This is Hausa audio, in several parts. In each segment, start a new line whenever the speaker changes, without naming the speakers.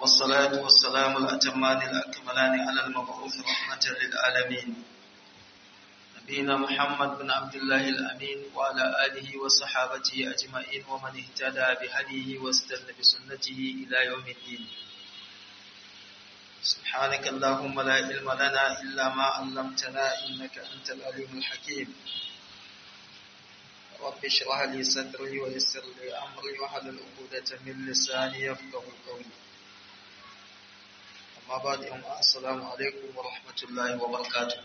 والصلاة والسلام الأتمان الأكملان على المبعوث رحمة للعالمين نبينا محمد بن عبد الله الأمين وعلى آله وصحابته أجمعين ومن اهتدى بهديه واستنى بسنته إلى يوم الدين سبحانك اللهم لا علم لنا إلا ما علمتنا إنك أنت العليم الحكيم رب اشرح لي صدري ويسر لي أمري واحلل عقدة من لساني يفقه قولي أما بعد يوم السلام عليكم ورحمة الله وبركاته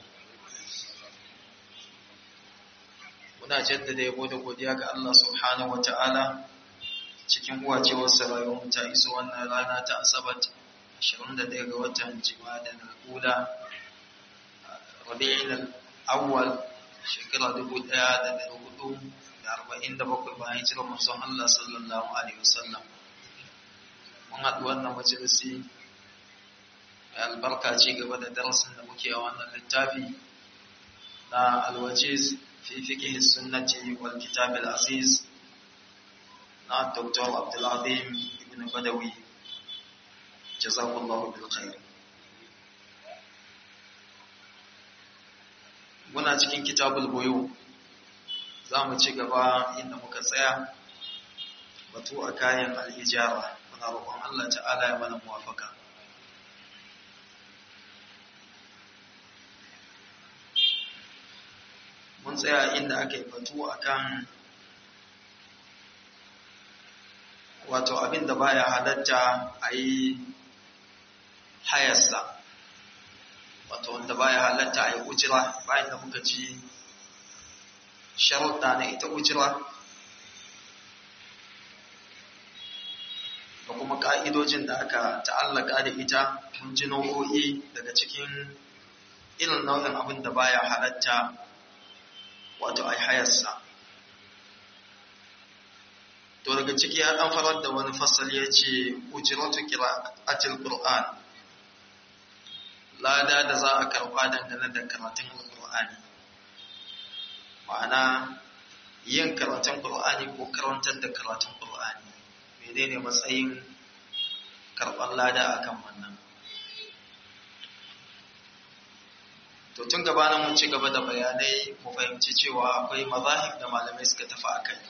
muna jaddada yabo da godiya ga Allah subhanahu wata'ala cikin uwacewarsa rayuwar ta iso wannan rana ta asabar 21 ga watan jima'a al-ula rabi'in al-awwal shekara 1447 bayan hijirar manzon Allah sallallahu alaihi wasallam mun haɗu wannan majalisi mai albarka ci gaba da darasin da muke a wannan littafi na alwajiz في فقه السنة والكتاب العزيز مع الدكتور عبد العظيم ابن بدوي جزاه الله بالخير muna cikin kitabul buyu za mu ci gaba inda muka tsaya batu a kayan al'ijara muna roƙon Allah ta'ala ya mana muwafaka mun tsaya inda aka yi batu akan wato abin da baya halatta a yi hayarsa wato wanda baya halatta a yi ujira bayan da muka ji sharuɗa na ita ujira da kuma ƙa'idojin da aka ta'allaka da ita mun ji nau'o'i daga cikin irin nau'in abin da baya halatta wato ai hayarsa to daga ciki ya dan farar da wani fasali ya ce ujratu qira'atil qur'an lada da za a karba dangane da karatun alqur'ani ma'ana yin karatun qur'ani ko karantar da karatun qur'ani menene matsayin karban lada akan wannan to tun gabanin mun ci gaba da bayanai mu fahimci cewa akwai mazahib da malamai suka tafi a kai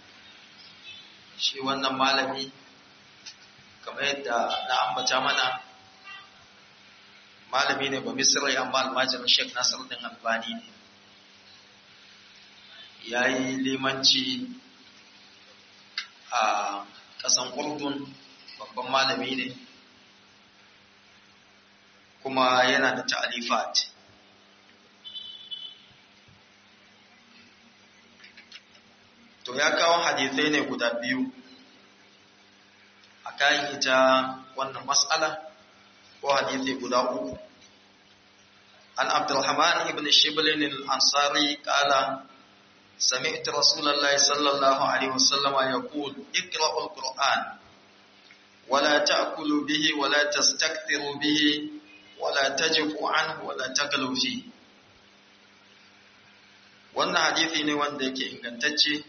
shi wannan malami kamar yadda na ambata mana malami ne ba misirai amma almajirin sheik nasar din albani ne ya yi limanci a ƙasan urdun babban malami ne kuma yana da ta'alifat to ya kawo hadithai ne guda biyu a kayan ita wannan mas'ala ko hadithai guda uku an abdulrahman ibn shiblin al-ansari kala سمعت رسول الله صلى الله عليه وسلم يقول اقرأوا القرآن ولا تأكلوا به ولا تستكثروا به ولا تجفوا عنه ولا تغلوا فيه wannan hadithi ne wanda yake ingantacce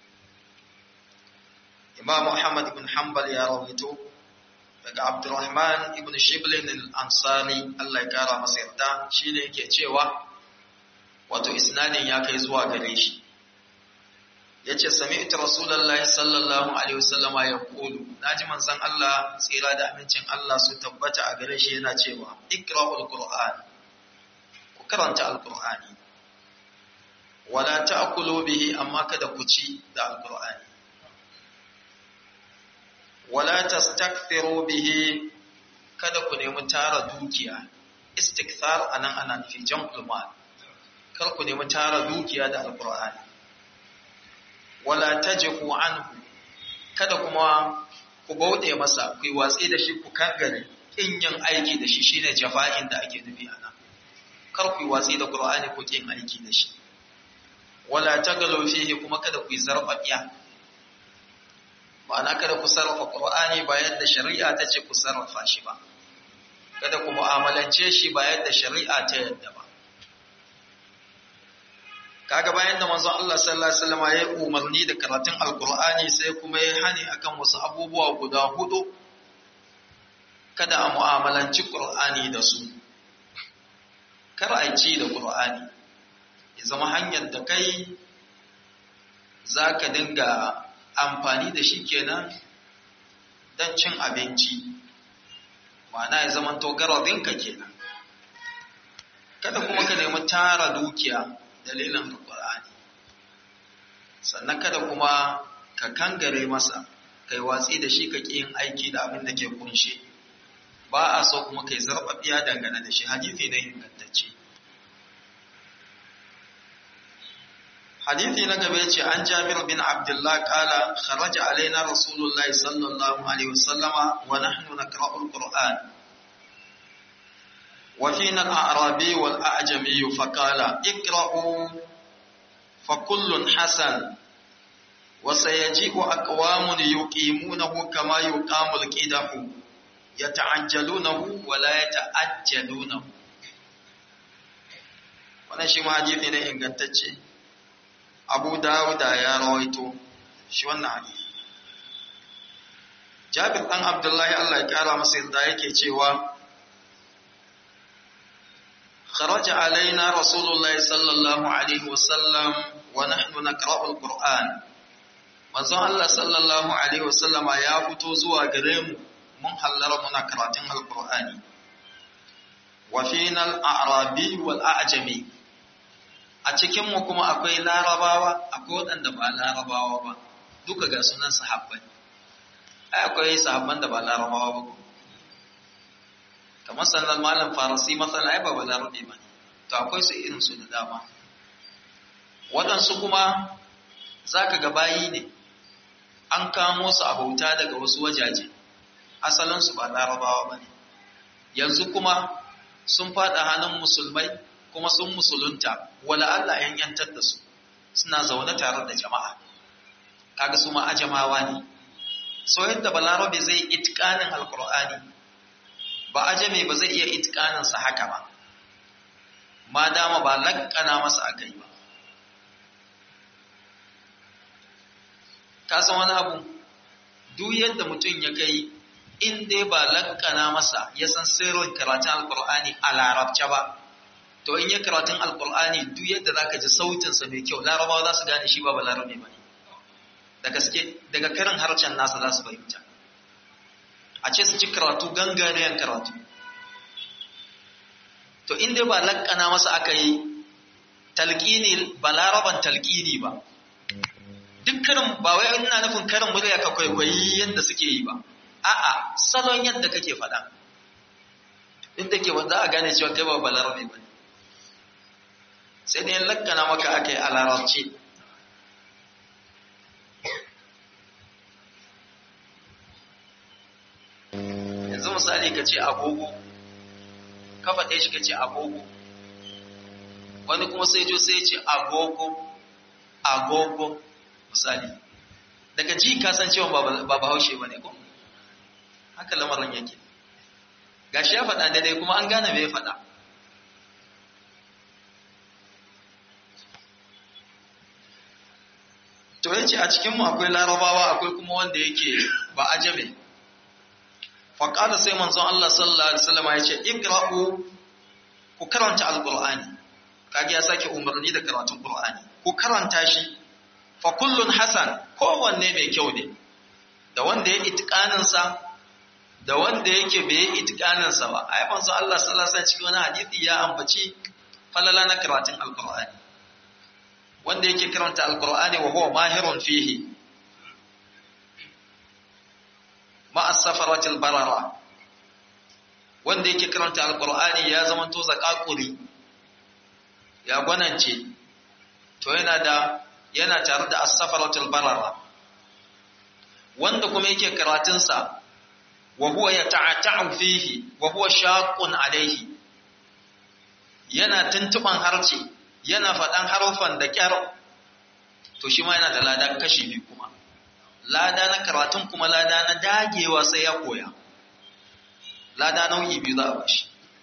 Imam Muhammad ibn Hanbal ya rawaito daga Abdurrahman ibn Shiblin al-Ansari Allah ya kara masa yarda shine yake cewa wato isnadin ya kai zuwa gare shi yace sami'tu rasulullahi sallallahu alaihi wasallam ya kulu naji manzon Allah tsira da amincin Allah su tabbata a gare shi yana cewa ikra'ul qur'an ku karanta al-qur'ani wala ta'kulu bihi amma kada ku ci da al-qur'ani wala tastakthiru bihi kada ku nemi tara dukiya istikthar anan ana nufi jam'ul mal kar ku nemi tara dukiya da alqur'ani wala tajfu anhu kada kuma ku bauɗe masa ku yi watsi da shi ku kangare kin yin aiki da shi shine jafa'in da ake nufi anan kar ku yi watsi da qur'ani ku kin aiki da shi wala tagalu fihi kuma kada ku yi zarfafiya ma'ana kada ku sarrafa Qur'ani ba yadda shari'a ta ce ku sarrafa shi ba kada ku mu'amalance shi ba yadda shari'a ta yadda ba kaga bayan da manzon Allah sallallahu alaihi wasallam ya umarni da karatun alqur'ani sai kuma ya hani akan wasu abubuwa guda hudu kada a mu'amalanci ƙur'ani da su kar a ci da ƙur'ani ya zama hanyar da kai za ka dinga amfani da shi kenan don cin abinci ma'ana ya zama to garabinka kenan kada kuma ka nemi tara dukiya dalilin alƙur'ani sannan kada kuma ka kangare masa kai watsi da shi ka ƙi yin aiki da abin da ke kunshe ba a so kuma kai zarɓaɓɓiya dangane da shi hadithi ne ingantacce hadithi na gaba ce an jabir bin abdullah kala kharaja alaina rasulullahi sallallahu alaihi wasallama wa nahnu naqra'ul qur'an wa fina al-a'rabi wal a'jami fa qala iqra'u fa kullun hasan wa sayaji'u aqwamun yuqimunahu kama yuqamul qidahu yata'ajjalunahu wa la yata'ajjalunahu wannan shi ma hadisi ne ingantacce Abu Dawuda ya rawaito shi wannan hadisi Jabir dan Abdullahi Allah ya kara masa yarda yake cewa خرج علينا رسول الله صلى الله عليه وسلم ونحن نقرأ القرآن manzon Allah sallallahu alaihi wasallama ya fito zuwa gare mu mun hallara muna karatun alqur'ani wa fina al-a'rabi wal a'jami a cikin mu kuma akwai larabawa akwai waɗanda ba larabawa ba duka ga sunan sahabbai ai akwai sahabban da ba larabawa ba kamar sannan malam farasi masana ai ba ba larabe ba to akwai su irin su da dama waɗansu kuma zaka ga bayi ne an kamo su a bauta daga wasu wajaje asalinsu ba larabawa ba ne yanzu kuma sun fada hannun musulmai kuma sun musulunta wala Allah yan yantar da su suna zaune tare da jama'a kaga su ma ajamawa ne so yadda balarabe zai itkanin alkur'ani ba ajame ba zai iya itkanin sa haka ba ma dama ba lakkana masa akai ba ka san wani abu duk yadda mutum ya kai in dai ba lakkana masa ya san sirrin karatun alkur'ani a larabce ba to in ya karatun alkur'ani duk yadda zaka ji sautinsa mai kyau larabawa za su gane shi ba ba larabe ba ne da gaske daga karin harshen nasa za su fahimta a ce su ci karatu ganganeyan karatu to in dai ba lakkana masa aka yi talqini ba laraban talqini ba duk karin ba wai ina nufin karin murya ka kwaikwayi yadda suke yi ba a'a salon yadda kake faɗa inda ke wanda a gane cewa kai ba balarabe ba sai dai lakkana maka aka yi a larabci yanzu misali ka ce agogo ka faɗe shi ka ce agogo wani kuma sai jo sai ce agogo agogo misali daga ji ka san cewa ba bahaushe ba ne ko haka lamarin yake gashi ya faɗa daidai kuma an gane me ya faɗa to yace a cikin mu akwai larabawa akwai kuma wanda yake ba ajabe fa qala sai manzon Allah sallallahu alaihi wasallam yace iqra'u ku karanta alqur'ani kage ya sake umarni da karatun qur'ani ku karanta shi fa kullun hasan kowanne mai kyau ne da wanda ya itikanin sa da wanda yake bai yi itikanin sa ba ai manzo Allah sallallahu alaihi cikin wani hadisi ya ambaci falala na karatun alqur'ani wanda yake karanta alqur'ani wa huwa mahirun fihi ma as-safaratil barara wanda yake karanta alqur'ani ya zama to zakakuri ya gwanance to yana da yana tare da as-safaratul barara wanda kuma yake karatunsa wa huwa yata'ata'u fihi wa huwa shaqqun alayhi yana tuntuban harce yana faɗan harufan da kyar to shi ma yana da lada kashi biyu kuma lada na karatun kuma lada na dagewa sai ya koya lada nau'i biyu za a bashi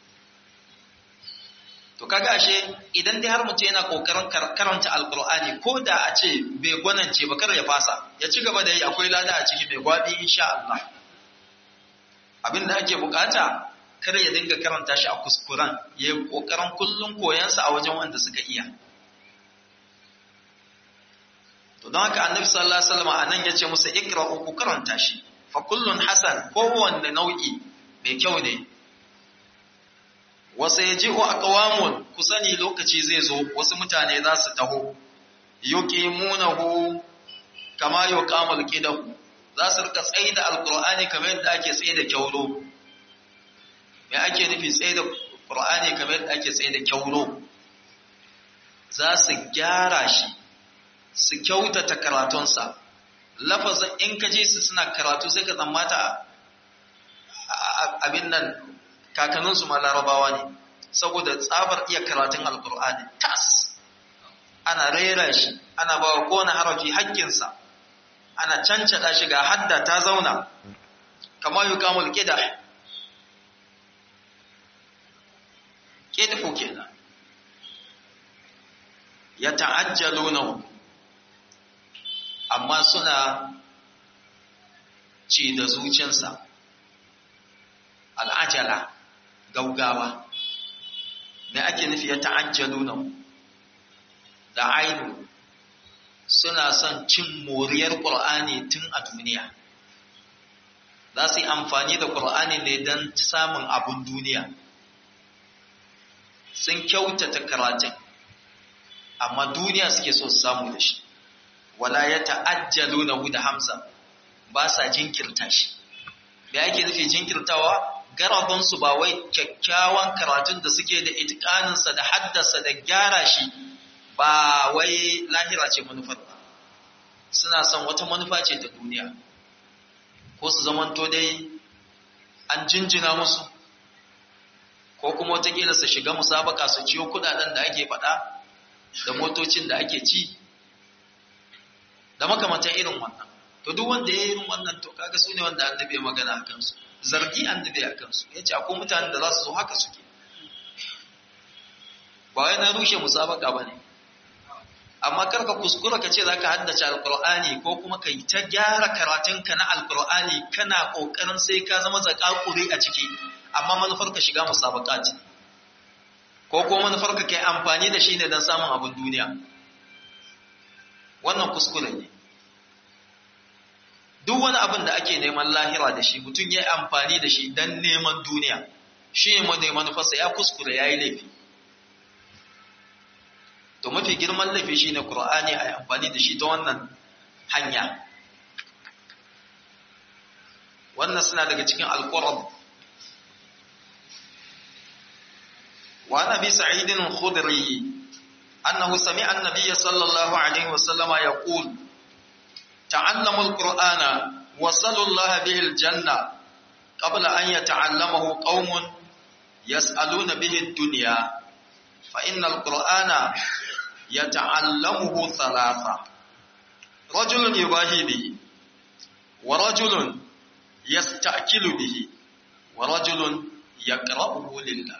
to kaga ashe idan dai har mutum yana kokarin karanta alkur'ani ko da a ce bai gwanance ba kar ya fasa ya ci gaba da yi akwai lada a ciki mai gwabi insha Allah abinda ake bukata kar ya dinga karanta shi a kuskuren ya yi kokarin kullum koyansa a wajen wanda suka iya to don haka annabi sallallahu alaihi wasallam anan yace musu ikra'u ku karanta shi fa kullun hasan kowanne nau'i mai kyau ne wasu ya ji wa aqwamun ku sani lokaci zai zo wasu mutane za su taho yuqimunahu kama yuqamul qidahu za su rika tsaye da alqur'ani kamar yadda ake tsaye da kyaulo me ake nufi tsaye da qur'ani kamar yadda ake tsaye da kyaulo za su gyara shi su kyautata karatunsa lafazin in ka ji su suna karatu sai ka tsammata abin nan kakanninsu ma larabawa ne saboda tsabar iya karatun alkur'ani tas ana rera shi ana ba wa kowane harafi haƙƙinsa ana cancada shi ga hadda ta zauna kamar yi kamul ƙida ƙidfu kenan ya ta'ajjalo na amma suna ci da zuciyarsa al'ajala gaugawa me ake nufi ya ta'ajjalu nan da ainu suna son cin moriyar ƙur'ani tun a duniya za su yi amfani da ƙur'ani ne don samun abun duniya sun kyautata karatun amma duniya suke so su samu da shi wala ya ta'ajjalu na da hamza ba sa jinkirta shi da yake nufi jinkirtawa garabinsu ba wai kyakkyawan karatun da suke da itikaninsa da haddasa da gyara shi ba wai lahira ce manufar ba suna son wata manufa ce ta duniya ko su zamanto dai an jinjina musu ko kuma watakila su shiga musabaka su ciyo kudaden da ake faɗa da motocin da ake ci da makamantan irin wannan to duk wanda ya yi irin wannan to kaga su ne wanda an dabe magana a kansu zargi an dabe a kansu ya ce akwai mutanen da za su zo haka suke ba wai na rushe musabaka ba ne amma karka kuskura ka ce za ka haddace alkur'ani ko kuma ka yi ta gyara karatunka na alkur'ani kana ƙoƙarin sai ka zama zakakuri a ciki amma manufar ka shiga musabaka ce ko ko manufar ka kai amfani da shi ne don samun abin duniya wannan kuskure ne duk wani abin da ake neman lahira da shi mutum ya yi amfani da shi don neman duniya shi ne manufarsa ya kuskure ya yi laifi to mafi girman laifi shi ne ƙura'ani a yi amfani da shi ta wannan hanya wannan suna daga cikin alƙurab wa nabi sa'idin khudri annahu sami'a an-nabiy sallallahu alaihi wasallam yaqul ta'allamu al-qur'ana wa sallallahu bihi al-janna qabla an yata'allamahu qaumun yas'aluna bihi ad-dunya fa inna al-qur'ana yata'allamuhu thalatha rajulun yubahi bihi wa rajulun yasta'kilu bihi wa rajulun yaqra'uhu lillah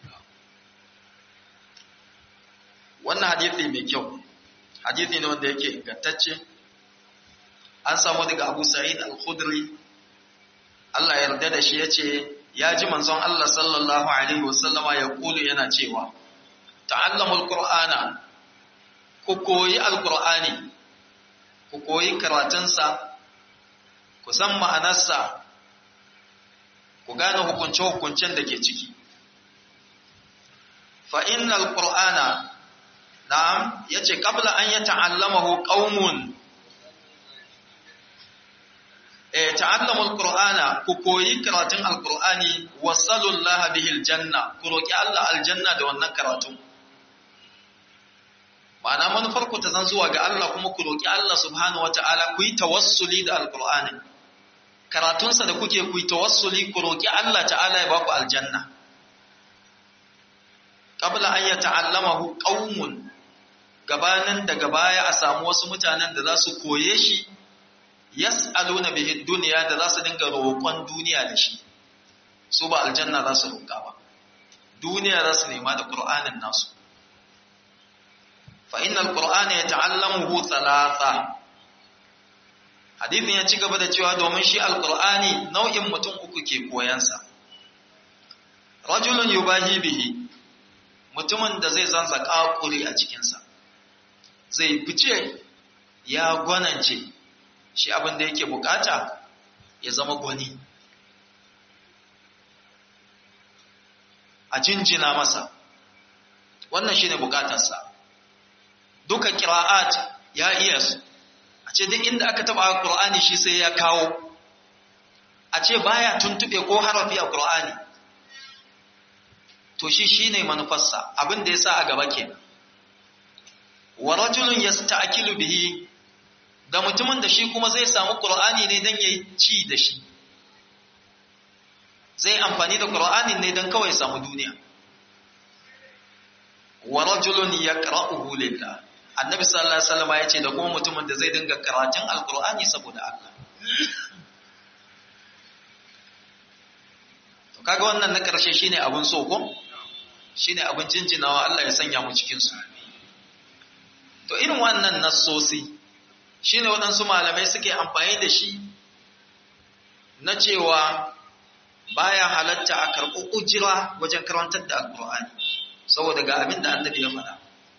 wannan hadisi mai kyau hadisi ne wanda yake ingantacce an samu daga Abu Sa'id al-Khudri Allah ya yarda da shi yace ya ji manzon Allah sallallahu alaihi wasallama ya kulu yana cewa ta'allamul qur'ana ku koyi alqur'ani ku koyi karatunsa ku san ma'anarsa ku gane hukunce-hukuncen da ke ciki fa innal qur'ana na'am yace qabla an yata'allamahu qaumun eh ta'allamul qur'ana ku koyi karatun alqur'ani wasallallahu bihi aljanna ku roki Allah aljanna da wannan karatu ma'ana manufar ku ta zan zuwa ga Allah kuma ku roki Allah subhanahu wataala ku yi tawassuli da alqur'ani karatunsa da kuke ku yi tawassuli ku roki Allah ta'ala ya baku aljanna qabla an yata'allamahu qaumun gabanin daga baya a samu wasu mutanen da za su koye shi yas'aluna bihi dunya da za su dinga roƙon duniya da shi su ba aljanna za su roƙa ba duniya za su nema da qur'anin nasu fa innal qur'ana yata'allamuhu thalatha hadithin ya ci gaba da cewa domin shi alkur'ani nau'in mutum uku ke koyansa rajulun yubahi bihi mutumin da zai zanza kakuri a cikinsa zai fice ya gwanance shi abin da yake bukata ya zama gwani a jinjina masa wannan shine bukatarsa duka kira'at ya iya su a ce duk inda aka taba Qur'ani shi sai ya kawo a ce baya tuntube ko harafi a Qur'ani to shi shine manufarsa abin da yasa a gaba kenan wa rajulun yasta'kilu bihi da mutumin da shi kuma zai samu Qur'ani ne dan yayi ci da shi zai amfani da Qur'ani ne dan kawai samu duniya wa rajulun yaqra'uhu lillah annabi sallallahu alaihi wasallam ya ce da kuma mutumin da zai dinga karatun alkur'ani saboda Allah to kaga wannan na karshe shine abun so ko shine abun jinjinawa Allah ya sanya mu cikin su to irin wannan nassosi shine waɗansu malamai suke amfani da shi na cewa baya halatta a karɓi ujira wajen karantar da alkur'ani saboda ga abin da annabi ya faɗa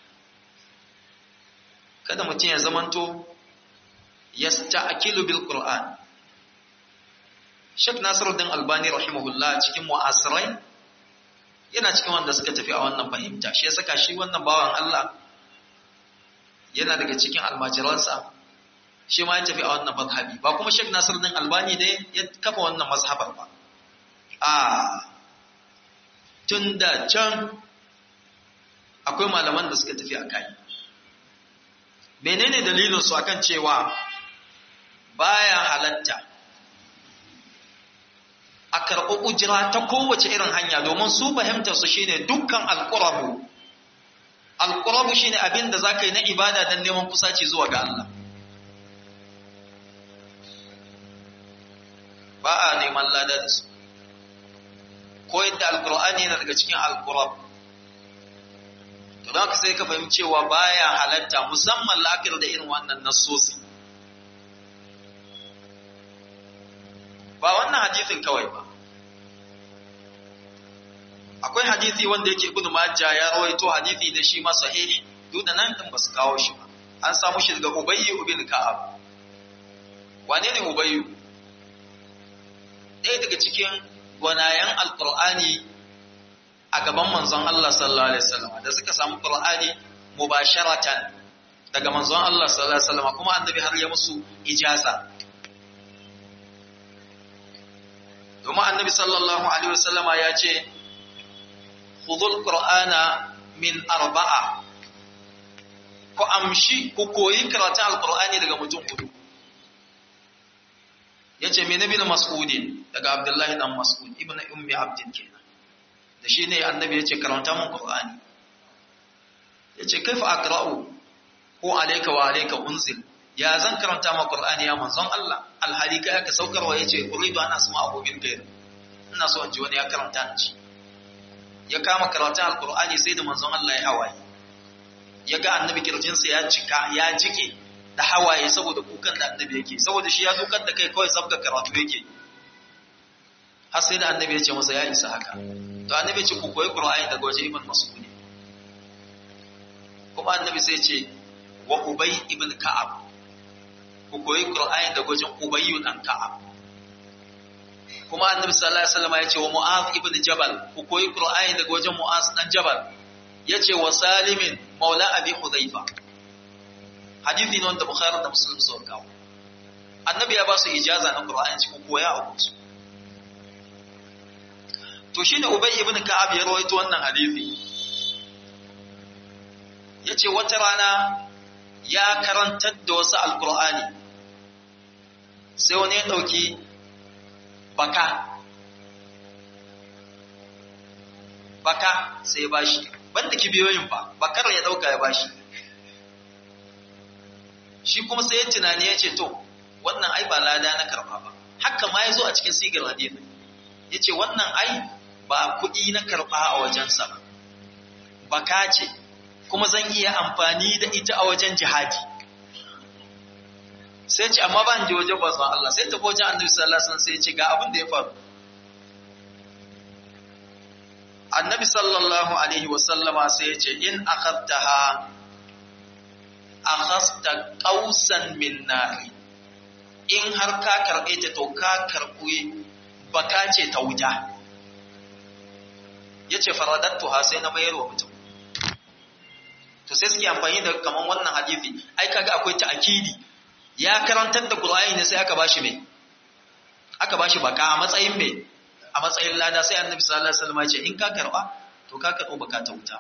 kada mutum ya zamanto ya sta'akilu bil Qur'an Sheikh Nasiruddin Albani rahimahullah cikin mu'asirai yana cikin wanda suka tafi a wannan fahimta shi ya saka shi wannan bawan Allah yana daga cikin almajiransa shi ma ya tafi a wannan mazhabi ba kuma Sheikh Nasiruddin Albani ne ya kafa wannan mazhabar ba a tun da can akwai malaman da suka tafi a kai menene dalilin su akan cewa baya halatta a karɓi ujira ta kowace irin hanya domin su fahimtar su shine dukkan alƙurabu alƙurabu shine abin da zaka yi na ibada don neman kusaci zuwa ga Allah ba a neman lada da su ko yadda alƙur'ani yana daga cikin alƙurabu to don haka sai ka fahimci cewa baya halatta musamman la'akar da irin wannan nassosi ba wannan hadisin kawai ba akwai hadisi wanda yake ibnu majah ya rawaito hadisi da shi ma sahihi duk da nan din basu kawo shi ba an samu shi daga ubayy ibn ka'ab wane ne ubayy ɗaya daga cikin gwanayen alqur'ani a gaban manzon Allah sallallahu alaihi wasallam da suka samu Qur'ani mubasharatan daga manzon Allah sallallahu alaihi wasallam kuma annabi har ya musu ijaza domin annabi sallallahu alaihi wasallama ya ce khudhul qur'ana min arba'a ku amshi ku koyi karatun alqur'ani daga mutum hudu yace me nabi mas'udin daga abdullahi dan mas'ud ibnu ummi abdin kenan da shi ne annabi ya ce karanta mun ƙur'ani ya ce kaifa aqra'u ko alayka wa alayka unzil ya zan karanta ma ƙur'ani ya manzon Allah alhali kai aka saukarwa ya ce uridu ana sama abu min gair ina so in ji wani ya karanta in ci ya kama karatun alƙur'ani sai da manzon Allah ya hawaye ya ga annabi kirjinsa ya cika ya jike da hawaye saboda kukan da annabi yake saboda shi ya dukar da kai kawai sabga karatu yake har sai da annabi ya ce masa ya isa haka to annabi ce ku koyi qur'ani daga waje ibn mas'ud kuma annabi sai ce wa ubay ibn ka'ab ku koyi qur'ani daga wajen ubay dan ka'ab kuma annabi sallallahu alaihi wasallam ya ce wa mu'az ibn jabal ku koyi qur'ani daga wajen mu'az dan jabal yace wa salimin maula abi hudhaifa hadisi ne wanda bukhari da muslim sun kawo annabi ya ba su ijaza na qur'ani ku koya a kusu to shine ubay ibn ka'ab ya rawaito wannan hadisi yace wata rana ya karantar da wasu alqur'ani sai wani ya dauki baka baka sai ya bashi banda kibiyoyin fa bakar ya dauka ya bashi shi kuma sai ya tunani ya ce to wannan ai ba lada na karba ba haka ma ya zo a cikin sigar hadisi ya ce wannan ai ba kuɗi na karɓa a wajensa ba, baka ce, kuma zan iya amfani da ita a wajen jihadi. sai ce amma ba in je wajen bazan Allah sai tafi wajen annabi sallallahu alaihi wasallam sai ce ga abin da ya faru annabi sallallahu alaihi wasallama sai ya ce in akhadtaha akhasta qausan min nari in har ka karbe ta to ka karbe baka ce ta wuta yace faradattuha sai na mayar wa mutum to sai suke amfani da kaman wannan hadisi ai kaga akwai ta'kidi ya karantar da Qur'ani ne sai aka bashi me aka bashi baka a matsayin me a matsayin lada sai Annabi sallallahu alaihi wasallam ya ce in ka karba to ka karbo baka ta wuta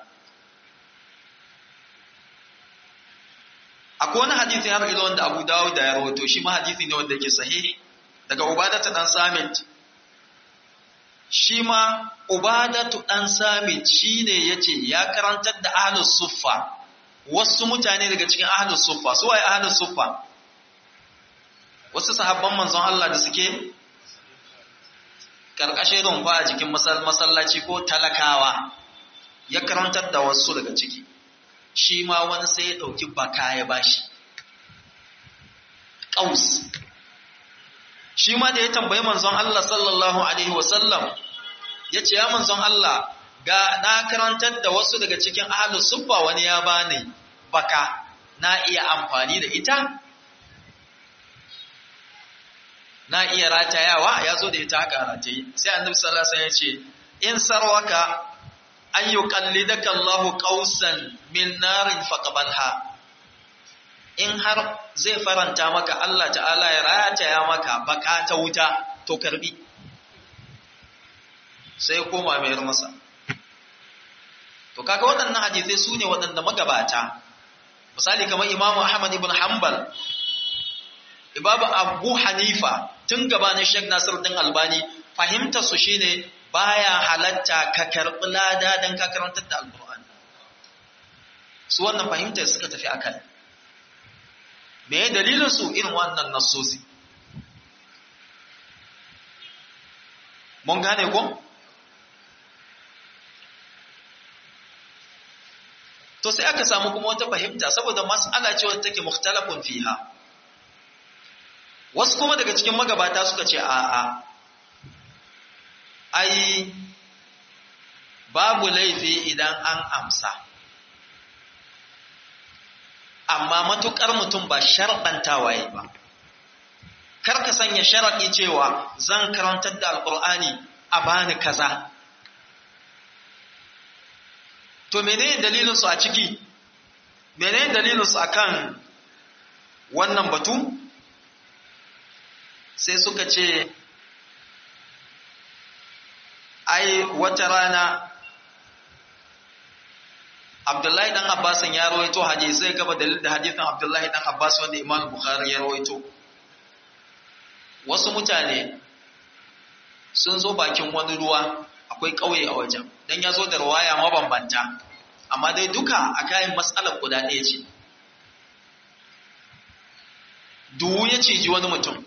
akwai wani hadisi har ila wanda Abu Dawud da ya rawaito shi ma hadisi ne wanda yake sahihi daga Ubadatu dan Samit shi ma Ubadatu dan Samit shine yace ya karantar da Ahlus Suffa wasu mutane daga cikin Ahlus Suffa su waye Ahlus Suffa wasu sahabban manzon Allah da suke karkashin rumfa a jikin masallaci ko talakawa ya karantar da wasu daga ciki shi ma wani sai ya ɗauki baka ya bashi ƙaus shi ma da ya tambayi manzon Allah sallallahu Alaihi wasallam ya ce ya manzon Allah ga na karantar da wasu daga cikin ahalus suffa wani ya bani baka na iya amfani da ita na iya ratayawa ya zo da ita haka rataye sai annabi sallallahu alaihi wasallam ya ce in sarwaka an yi kallidaka Allahu qausan min narin faqbalha in har zai faranta maka Allah ta'ala ya rataya maka baka ta wuta to karbi sai koma mayar masa to kaga waɗannan hadisai su ne waɗanda magabata misali kamar Imam Ahmad ibn Hanbal Ibabu Abu Hanifa tun gabanin Sheikh Nasiruddin Albani fahimtar su shine baya halatta ka karɓi lada don ka karantar da alƙur'ani su wannan fahimtar suka tafi a kai me ya dalilin su irin wannan nassosi mun gane ko to sai aka samu kuma wata fahimta saboda mas'ala ce wadda take mukhtalafun fiha wasu kuma daga cikin magabata suka ce a'a ai babu laifi idan an amsa amma matukar mutum ba sharɗantawa yi ba kar ka sanya sharaɗi cewa zan karantar da alƙur'ani a bani kaza to menene dalilin su a ciki menene dalilin su akan wannan batu sai suka ce ai wata rana Abdullahi dan Abbasin ya rawaito hadisai gaba dalil da hadisin Abdullahi dan Abbas wanda Imam Bukhari ya rawaito wasu mutane sun zo bakin wani ruwa akwai ƙauye a wajen dan ya zo da ruwaya mabambanta amma dai duka a kayan matsalar guda ɗaya ce duwu ya ciji wani mutum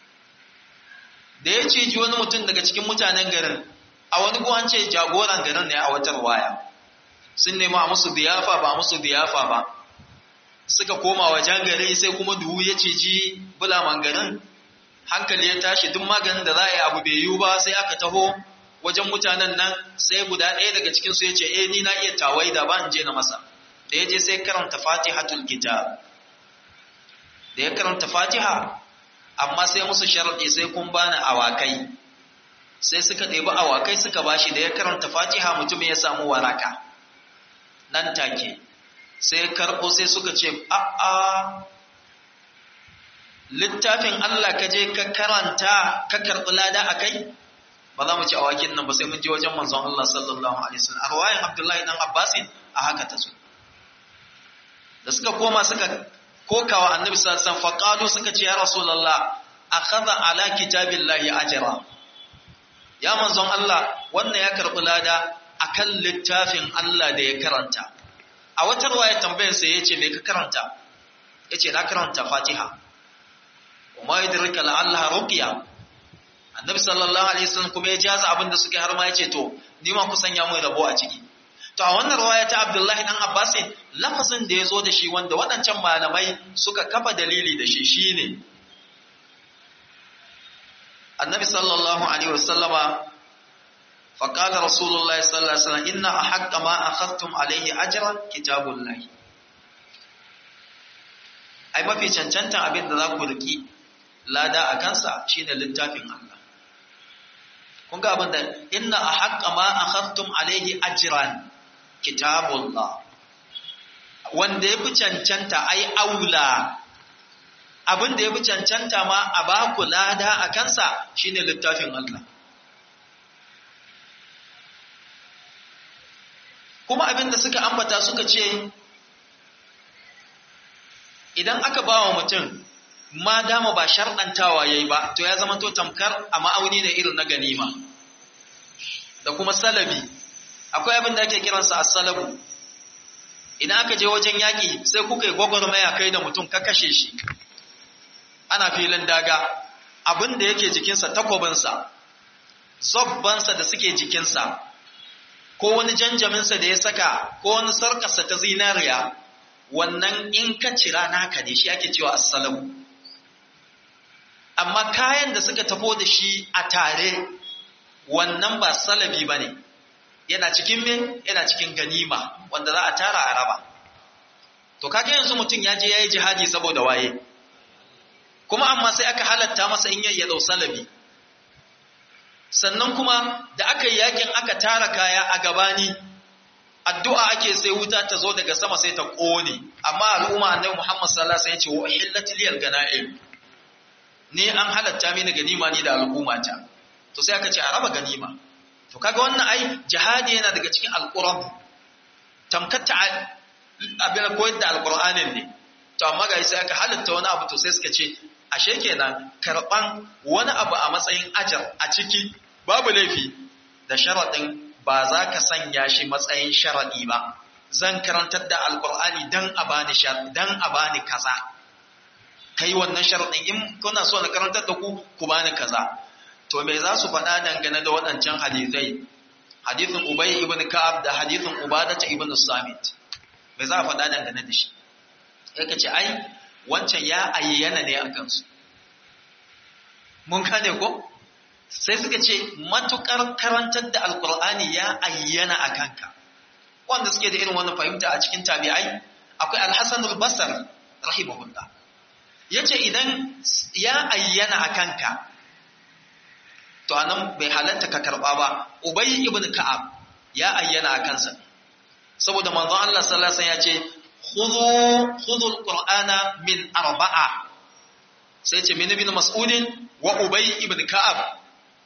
da ya ciji wani mutum daga cikin mutanen garin a wani guwan ce jagoran garin ne a wata ruwaya sun nema a musu biyafa ba musu biyafa ba suka koma wajen gari sai kuma duhu ya ciji bulaman garin hankali ya tashi duk maganin da za a yi abu bai yiwu ba sai aka taho wajen mutanen nan sai guda ɗaya daga cikinsu ya ce eh ni na iya tawai da ba in je na masa da ya je sai karanta fatihatul kitab da ya karanta fatiha amma sai musu sharaɗi sai kun bani awakai sai suka ɗebi awakai suka bashi da ya karanta fatiha mutum ya samu waraka nan take sai karɓo sai suka ce a'a littafin Allah ka je ka karanta ka karɓi lada a kai ba za mu ci awakin nan ba sai mun je wajen manzon Allah sallallahu alaihi wasallam a ruwayan Abdullahi dan Abbasin a haka ta zo da suka koma suka kokawa annabi sallallahu alaihi wasallam faqalu suka ce ya rasulullah akhadha ala kitabillahi ajra ya manzon Allah wannan ya karɓi lada akan littafin Allah da ya karanta a wata ruwaya tambayar sa yace me ka karanta yace na karanta Fatiha kuma yadrika la'allaha ruqya annabi sallallahu alaihi wasallam kuma ya jaza abin da suke har ma yace to ni ma ku sanya mun rabo a ciki to a wannan rawaya ta Abdullahi dan Abbas lafazin da ya zo da shi wanda waɗancan malamai suka kafa dalili da shi shine annabi sallallahu alaihi wasallama faqala rasulullahi sallallahu alaihi wasallam inna ahqqa ma akhadtum alaihi ajran kitabullahi ai mafi cancantan abin da za ku riki lada a kansa shine littafin Allah kun ga abin da inna ahqqa ma akhadtum alaihi ajran kitabullah wanda yafi cancanta ai aula abin da yafi cancanta ma a ba ku lada a kansa shine littafin Allah kuma abin da suka ambata suka ce idan aka ba wa mutum ma dama ba sharɗantawa ya yi ba to ya zama to tamkar a ma'auni da irin na ganima da kuma salabi akwai abin da ake kiransa a salabu idan aka je wajen yaƙi sai kuka yi gwagwarmaya kai da mutum ka kashe shi ana filin daga abin da yake jikinsa takwabinsa zobbansa da suke jikinsa ko wani janjaminsa da ya saka ko wani sarƙarsa ta zinariya wannan in ka cira naka ne shi ake cewa assalamu amma kayan da suka tafo da shi a tare wannan ba salabi ba ne yana cikin min yana cikin ganima wanda za a tara a raba to kaga yanzu mutum ya je ya yi jihadi saboda waye kuma amma sai aka halatta masa in ya dau salabi sannan kuma da aka yi yakin aka tara kaya a gabani addu'a ake sai wuta ta zo daga sama sai ta ƙone, amma al'umma annabi Muhammad sallallahu alaihi wasallam ya ce wa ihillat liyal ganaim ni an halatta mini ganima ni da al'ummata to sai aka ce a raba ganima to kaga wannan ai jihadi yana daga cikin alquran tamkatta abin koyar da alqur'anin ne to amma ga sai aka halatta wani abu to sai suka ce ashe kenan karban wani abu a matsayin ajar a ciki babu laifi da sharadin ba za ka sanya shi matsayin sharaɗi ba zan karantar da alkur'ani dan a bani dan a bani kaza kai wannan sharaɗin in kuna so na karantar da ku ku bani kaza to me za su faɗa dangane da waɗancan hadisai hadisin ubay ibn ka'ab da hadisin ubadata ibn samit me za a faɗa dangane da shi sai ka ce ai wancan ya ayyana ne a kansu mun gane ko sai suka ce matukar karantar da alkur'ani ya ayyana a kanka wanda suke da irin wannan fahimta a cikin tabi'ai akwai alhassan al-basar rahimahullah yace idan ya ayyana a kanka to anan bai halatta ka karba ba ubay ibn ka'ab ya ayyana a kansa saboda manzon Allah sallallahu alaihi wasallam ya ce khudhu khudhu al-qur'ana min arba'a sai ce min ibn mas'udin wa ubay ibn ka'ab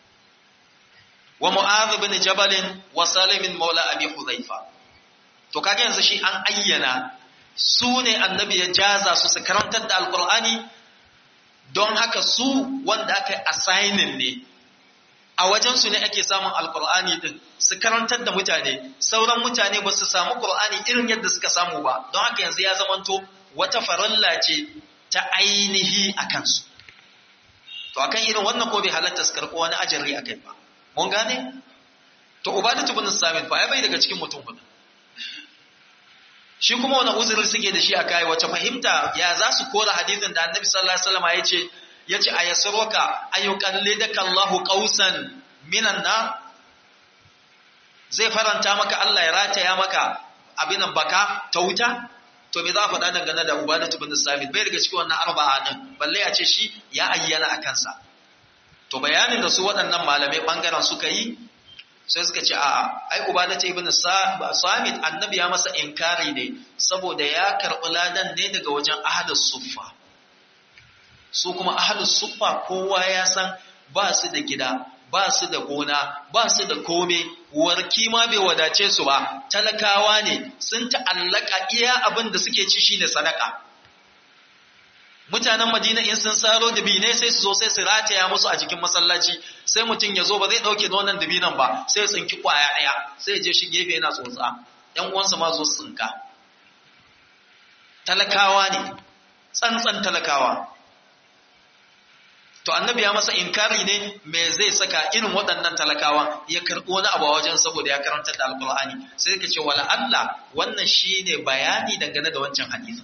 wa mu'adh bin jabal wa salim maula abi hudhaifa to kaga yanzu shi an ayyana su ne annabi ya jaza su su karantar da alqur'ani don haka su wanda aka assigning ne a wajen su ne ake samun alqur'ani din su karantar da mutane sauran mutane ba su samu qur'ani irin yadda suka samu ba don haka yanzu ya zamanto wata faralla ce ta ainihi a kansu to akan irin wannan ko bai halatta su karɓo wani ajari akai ba mun gane to ubadatu bin samit fa ya bai daga cikin mutum hudu shi kuma wani uzuri suke da shi a kai wace fahimta ya za su kora hadisin da annabi sallallahu alaihi wasallam ya ce ya ce a yasruka ayyukallidaka Allahu qausan minan na zai faranta maka Allah ya rataya maka abinan baka ta wuta to me za a faɗa dangane da ubadatu bin samit bai daga cikin wannan arba'a din balle ya ce shi ya ayyana a kansa to bayanin da su waɗannan malamai ɓangaren suka yi sai suka ce a ai ubadatu ibn samit annabi ya masa inkari ne saboda ya karɓi ladan ne daga wajen ahlus suffa su kuma ahlus suffa kowa ya san ba su da gida ba su da gona ba su da kome warki ma bai wadace su ba talakawa ne sun ta'allaka iya abin da suke ci shine sadaka mutanen madina in sun saro dabine sai su zo sai su rataya musu a jikin masallaci sai mutum ya zo ba zai dauke nonon dabinan ba sai ya tsinki kwaya daya sai ya je shi gefe yana tsotsa yan uwansa ma zo su tsinka talakawa ne tsantsan talakawa to annabi ya masa inkari ne me zai saka irin waɗannan talakawa ya karɓi wani abu a wajen saboda ya karanta da alkur'ani sai ka ce wala Allah wannan shine bayani dangane da wancan hadisin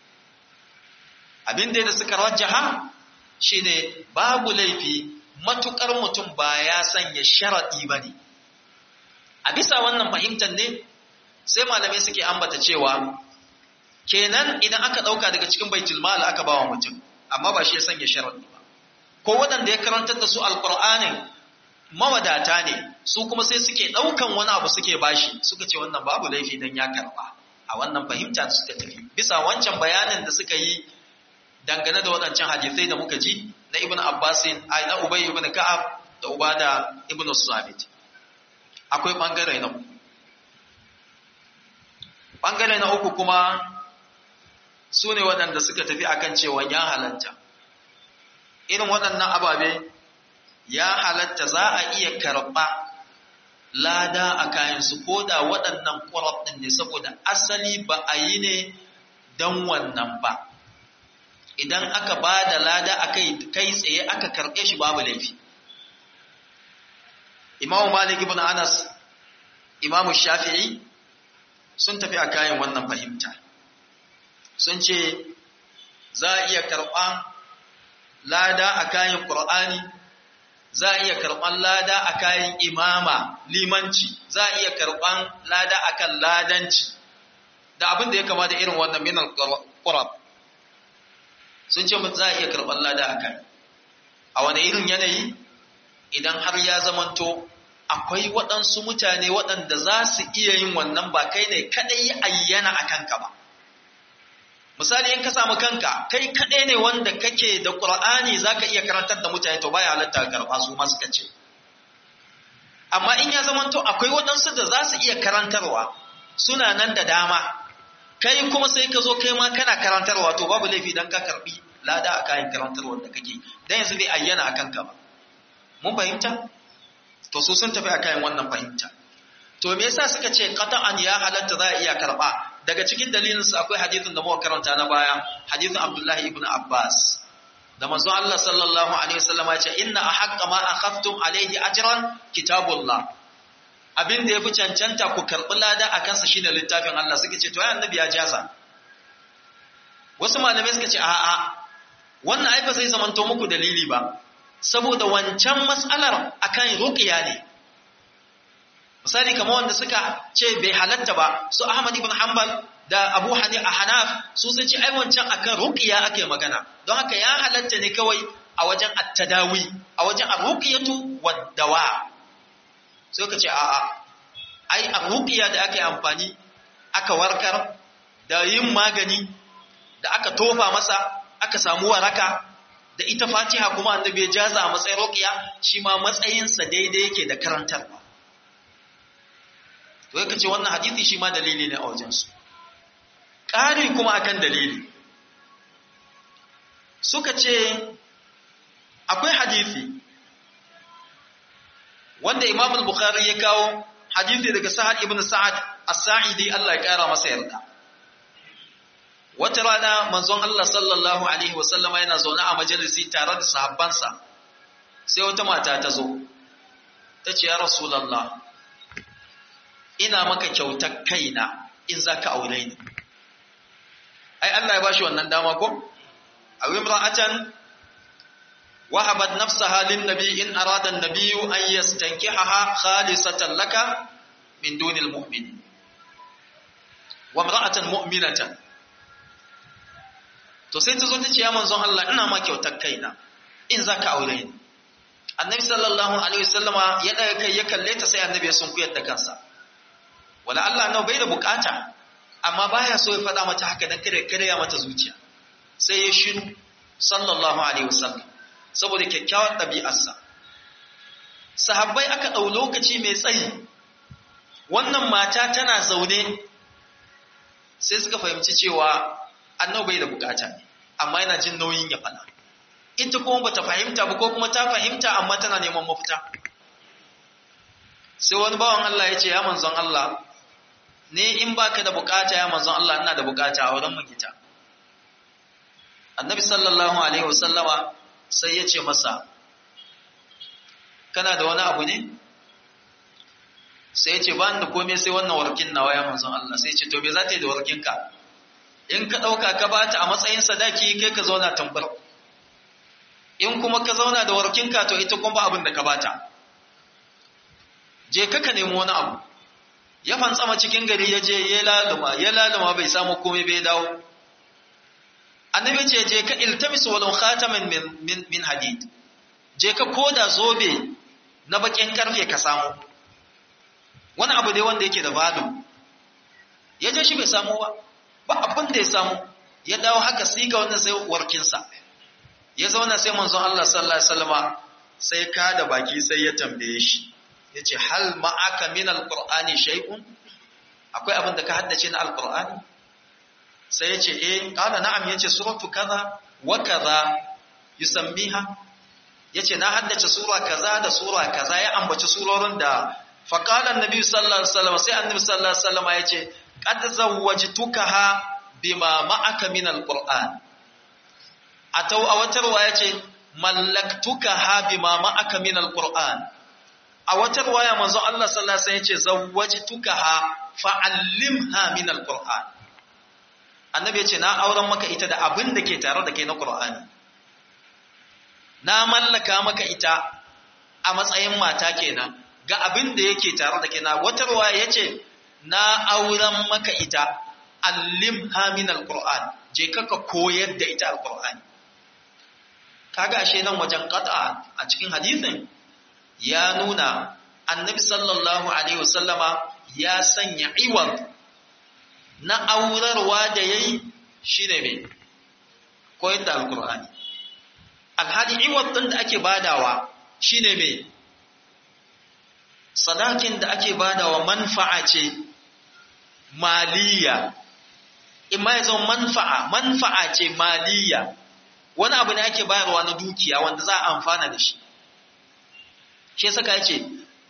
abin da suka rajjaha shine babu laifi matukar mutum ba ya sanya sharadi bane a bisa wannan fahimtar ne sai malamai suke ambata cewa kenan idan aka dauka daga cikin baitul mal aka bawa mutum amma ba shi ya sanya sharadi ba ko waɗanda ya karantar da su alqur'anin mawadata ne su kuma sai suke daukan wani abu suke bashi suka ce wannan babu laifi dan ya karba a wannan fahimta suka tafi bisa wancan bayanin da suka yi dangane da waɗancan hadisai da muka ji na ibn abbasin ai na ubay ibn ka'ab da ubada ibn sabit akwai bangare na uku bangare na uku kuma su ne waɗanda suka tafi akan cewa ya halatta irin waɗannan ababe ya halatta za a iya karɓa lada a kayansu ko da waɗannan ƙwarab ɗin ne saboda asali ba a yi ne don wannan ba idan aka ba da lada a kai tsaye aka karɓe shi babu laifi imamu malik ibn anas imamu shafi'i sun tafi a kayan wannan fahimta sun ce za a iya karɓan lada a kayan ƙur'ani za a iya karɓan lada a kayan imama limanci za a iya karɓan lada a kan ladanci da abin da ya kama da irin wannan minan ƙurab sun ce za a iya karɓar lada a kai a wani irin yanayi idan har ya zamanto akwai waɗansu mutane waɗanda za su iya yin wannan ba kai ne kaɗai ya ayyana a kanka ba misali in ka samu kanka kai kaɗai ne wanda kake da ƙur'ani za ka iya karantar da mutane to baya halatta karɓa su ma suka ce amma in ya zamanto akwai waɗansu da za su iya karantarwa suna nan da dama kai kuma sai ka zo kai ma kana karantarwa to babu laifi dan ka karbi lada a kayan karantarwar da kake dan yanzu bai ayyana a kanka ba mun fahimta to su sun tafi a kayan wannan fahimta to me yasa suka ce qata'an ya halatta za a iya karba daga cikin dalilin su akwai hadithin da muka karanta na baya hadithin Abdullahi ibn Abbas da manzon Allah sallallahu alaihi wasallam ya ce inna ahqqa ma akhaftum alaihi ajran kitabullah abin da yafi cancanta ku karbi lada a kansa shine littafin Allah suka ce to ya annabi ya jaza wasu malamai suka ce a'a wannan ai ba zai zamanto muku dalili ba saboda wancan mas'alar akan ruqiya ne misali kamar wanda suka ce bai halatta ba su Ahmad ibn Hanbal da Abu Hanifa Hanaf su sun ce ai wancan akan ruqiya ake magana don haka ya halatta ne kawai a wajen at-tadawi a wajen ar-ruqyatu wad-dawa sai ka ce a'a ai ar-ruqiya da aka yi amfani aka warkar da yin magani da aka tofa masa aka samu waraka da ita Fatiha kuma annabi ya jaza a matsayin ruqiya shi ma matsayinsa daidai yake da karantarwa to yake ce wannan hadisi shi ma dalili ne a wajensu ƙari kuma akan dalili suka ce akwai hadisi wanda Imam al-Bukhari ya kawo hadisi daga Sa'ad ibn Sa'ad as-Sa'idi Allah ya kara masa yarda wata rana manzon Allah sallallahu alaihi wasallam yana zaune a majalisi tare da sahabbansa sai wata mata ta zo ta ce ya rasulullah ina maka kyautar kaina in za ka aure ni. Ai, Allah ya bashi wannan dama ko? A imra'atan wahabat nafsaha lin nabi in arada an-nabiyyu an yastankihaha khalisatan laka min dunil mu'minin. Wa imra'atan mu'minatan. To sai ta zo ta ce ya manzon Allah ina ma kyautar kaina in za ka aure ni. Annabi sallallahu alaihi wasallama ya daga kai ya kalle ta sai annabi ya sunkuyar da kansa. wala Allah nau bai da bukata amma baya so ya faɗa mata haka dan kare kare ya mata zuciya sai ya shiru sallallahu alaihi wasallam saboda kyakkyawar ɗabi'arsa sahabbai aka ɗau lokaci mai tsayi wannan mata tana zaune sai suka fahimci cewa annau bai da bukata ne amma yana jin nauyin ya faɗa ita kuma bata fahimta ba ko kuma ta fahimta amma tana neman mafita sai wani bawan Allah ya ce ya manzon Allah ne in baka da bukata ya manzon Allah ina da bukata a wurin magita annabi sallallahu alaihi wasallama sai ya ce masa kana da wani abu ne sai ya ce ba da komai sai wannan warkin nawa ya manzon Allah sai ya ce to me za ta yi da warkinka in ka ɗauka ka ba ta a matsayin sadaki kai ka zauna tambar in kuma ka zauna da warkinka to ita kuma ba abin da ka bata je ka ka nemi wani abu ya fantsama cikin gari ya je ya laluma ya laluma bai samu komai bai dawo annabi ce je ka iltamis walau khataman min min, min hadid je ka koda zobe na bakin karfe ka samu wani abu dai wanda yake da value ya je shi bai samu ba ba abin da ya samu ya dawo haka sai ga wannan sai warkinsa ya zauna sai manzon Allah sallallahu alaihi wasallama sai ka da baki sai ya tambaye shi yace hal ma'aka min alqur'ani shay'un akwai abin da ka haddace na alqur'ani sai yace eh qala na'am yace suratu kaza wa kaza yusammiha yace na haddace sura kaza da sura kaza ya ambaci surorin da faqala annabi sallallahu alaihi wasallam sai annabi sallallahu alaihi wasallama yace qad zawwajtukaha bima ma'aka min alqur'an atau a wata ruwaya ce mallaktukaha bima ma'aka min alqur'an a wata ruwaya manzo Allah sallallahu alaihi wasallam yace zawwajtukaha fa'allimha min alqur'an annabi yace na auren maka ita da abin da ke tare da kai na qur'ani na mallaka maka ita a matsayin mata kenan ga abin da yake tare da kai na wata ruwaya yace na auren maka ita allimha min alquran je ka koyar da ita alqur'ani kaga ashe nan wajen qat'a a cikin hadisin ya nuna annabi sallallahu alaihi wasallama ya sanya iwar na aurarwa da yayi shine me koyar da alqur'ani alhali iwar din da ake badawa shine me sadakin da ake badawa manfa'a ce maliya imma ya zama manfa'a manfa'a ce maliya wani abu ne ake bayarwa na dukiya wanda za a amfana da shi shi saka yace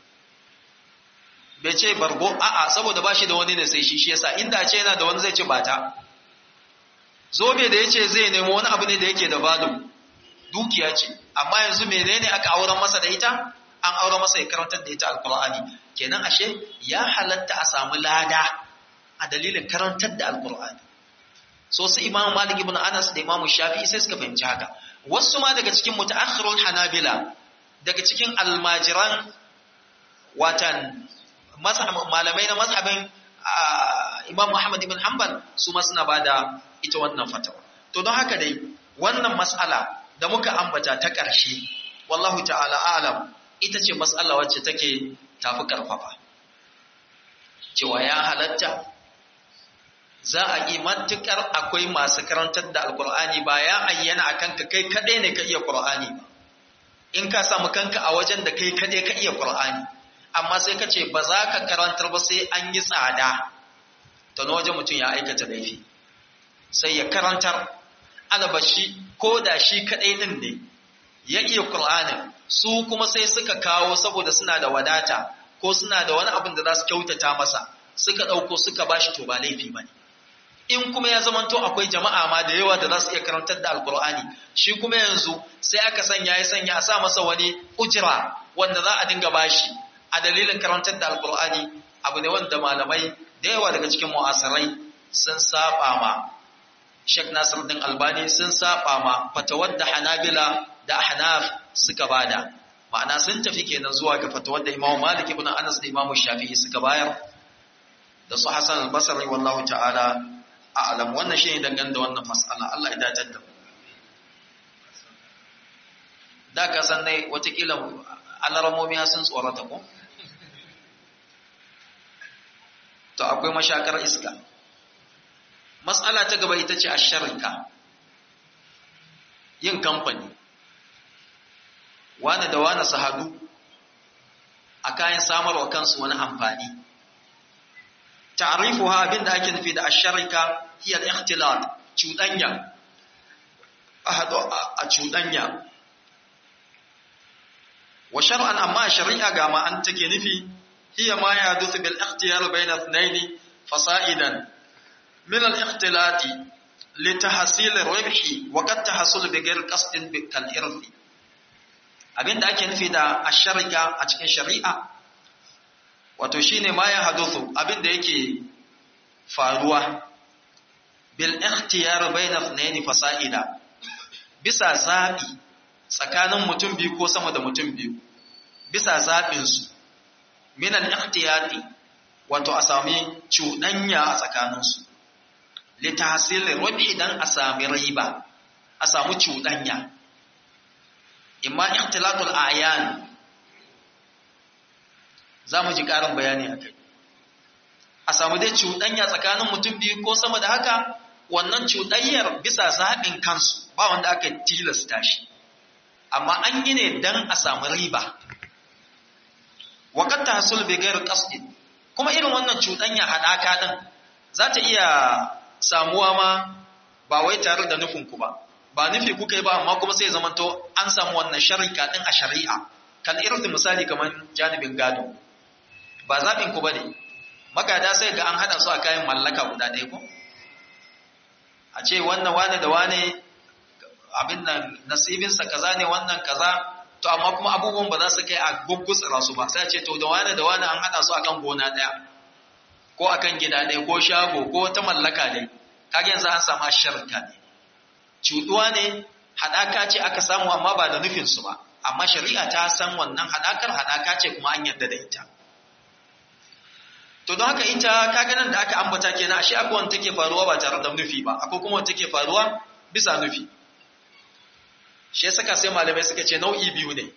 bai ce bargo a'a saboda ba shi da wani ne sai shi shi yasa inda ce yana da wani zai ce bata zobe da yace zai nemo wani abu ne da yake da value dukiya ce amma yanzu menene aka auren masa da ita an auren masa ya karantar da ita alqur'ani kenan ashe ya halatta a samu lada a dalilin karantar da alqur'ani so su imamu malik ibn anas da imamu shafi'i sai suka fahimci haka wasu ma daga cikin mutaakhirul hanabila daga cikin almajiran watan malamai na mazhabin imam muhammad ibn hanbal su ma suna bada ita wannan fatawa to don haka dai wannan mas'ala da muka ambata ta ƙarshe wallahu ta'ala alam ita ce mas'ala wacce take tafi karfafa cewa ya halatta za a yi matuƙar akwai masu karantar da alƙur'ani ba ya ayyana a kanka kai kaɗai ne ka iya ƙur'ani ba in ka samu kanka a wajen da kai kaɗai ka iya ƙur'ani amma sai ka ce ba za ka karantar ba sai an yi tsada ta na wajen mutum ya aikata laifi sai ya karantar alabashi ko da shi kaɗai ɗin ne ya iya ƙur'anin su kuma sai suka kawo saboda suna da wadata ko suna da wani abin da za su kyautata masa suka ɗauko suka bashi to ba laifi ba ne in kuma ya zamanto akwai jama'a ma da yawa da za su iya karantar da alkur'ani shi kuma yanzu sai aka sanya ya sanya a sa masa wani ujira wanda za a dinga bashi a dalilin karantar da alkur'ani abu ne wanda malamai da yawa daga cikin mu'asirai sun saba ma Sheikh Nasiruddin Albani sun saba ma fatawar da Hanabila da Ahnaf suka bada ma'ana sun tafi kenan zuwa ga fatawar da Imam Malik ibn Anas da Imam Shafi'i suka bayar da su Hassan al-Basri wallahu ta'ala a'lam wannan shine dangane da wannan mas'ala Allah ya dace da da ka san dai watakila alaramomi sun tsorata ko to akwai mashakar iska mas'ala ta gaba ita ce asharika yin kamfani wani da wani su hadu a kayan samarwa kansu wani amfani ta'rifuha abinda ake nufi da asharika hiya al-ikhtilat cudanya a hado a cudanya wa shar'an amma shari'a ga ma an take nufi hiya ma yahdathu bil ikhtiyar bayna ithnayn fasa'idan min al-ikhtilat litahsil ribhi wa qad tahsul bi ghairi qasdin bi kal irthi abinda ake nufi da asharika a cikin shari'a wato shine ma ya haduthu abinda yake faruwa bil ikhtiyar bayna ithnayn fasa'ida bisa zabi tsakanin mutum biyu ko sama da mutum biyu bisa zabin su min al ikhtiyati wato a sami cuɗanya a tsakanin su li tahsil rubhi dan a sami riba a samu cuɗanya imma ikhtilatul ayan za mu ji ƙarin bayani a kai a samu dai cuɗanya tsakanin mutum biyu ko sama da haka wannan cuɗanyar bisa zaɓin kansu ba wanda aka tilasta shi amma an yi ne don a samu riba waƙar ta hasul bai gairu ƙasɗin kuma irin wannan cuɗanya haɗaka ɗin za ta iya samuwa ma ba wai tare da nufinku ba ba nufi kuka yi ba amma kuma sai zamanto an samu wannan sharika ɗin a shari'a kan irin misali kamar janibin gado ba zaɓin ku ba ne magada sai ga an haɗa su a kayan mallaka guda ɗaya ko a ce wannan wane da wane abin nan nasibinsa kaza ne wannan kaza to amma kuma abubuwan ba za su kai a guggutsira su ba sai a ce to da wane da wane an haɗa su akan gona ɗaya ko akan gida ɗaya ko shago ko ta mallaka ne kaga yanzu an samu sharka ne cuɗuwa ne haɗaka ce aka samu amma ba da nufinsu ba amma shari'a ta san wannan haɗakar haɗaka ce kuma an yarda da ita to don haka ita kaga nan da aka ambata kenan ashe akwai wanda take faruwa ba tare da nufi ba akwai kuma wanda take faruwa bisa nufi shi ya saka sai malamai suka ce nau'i biyu ne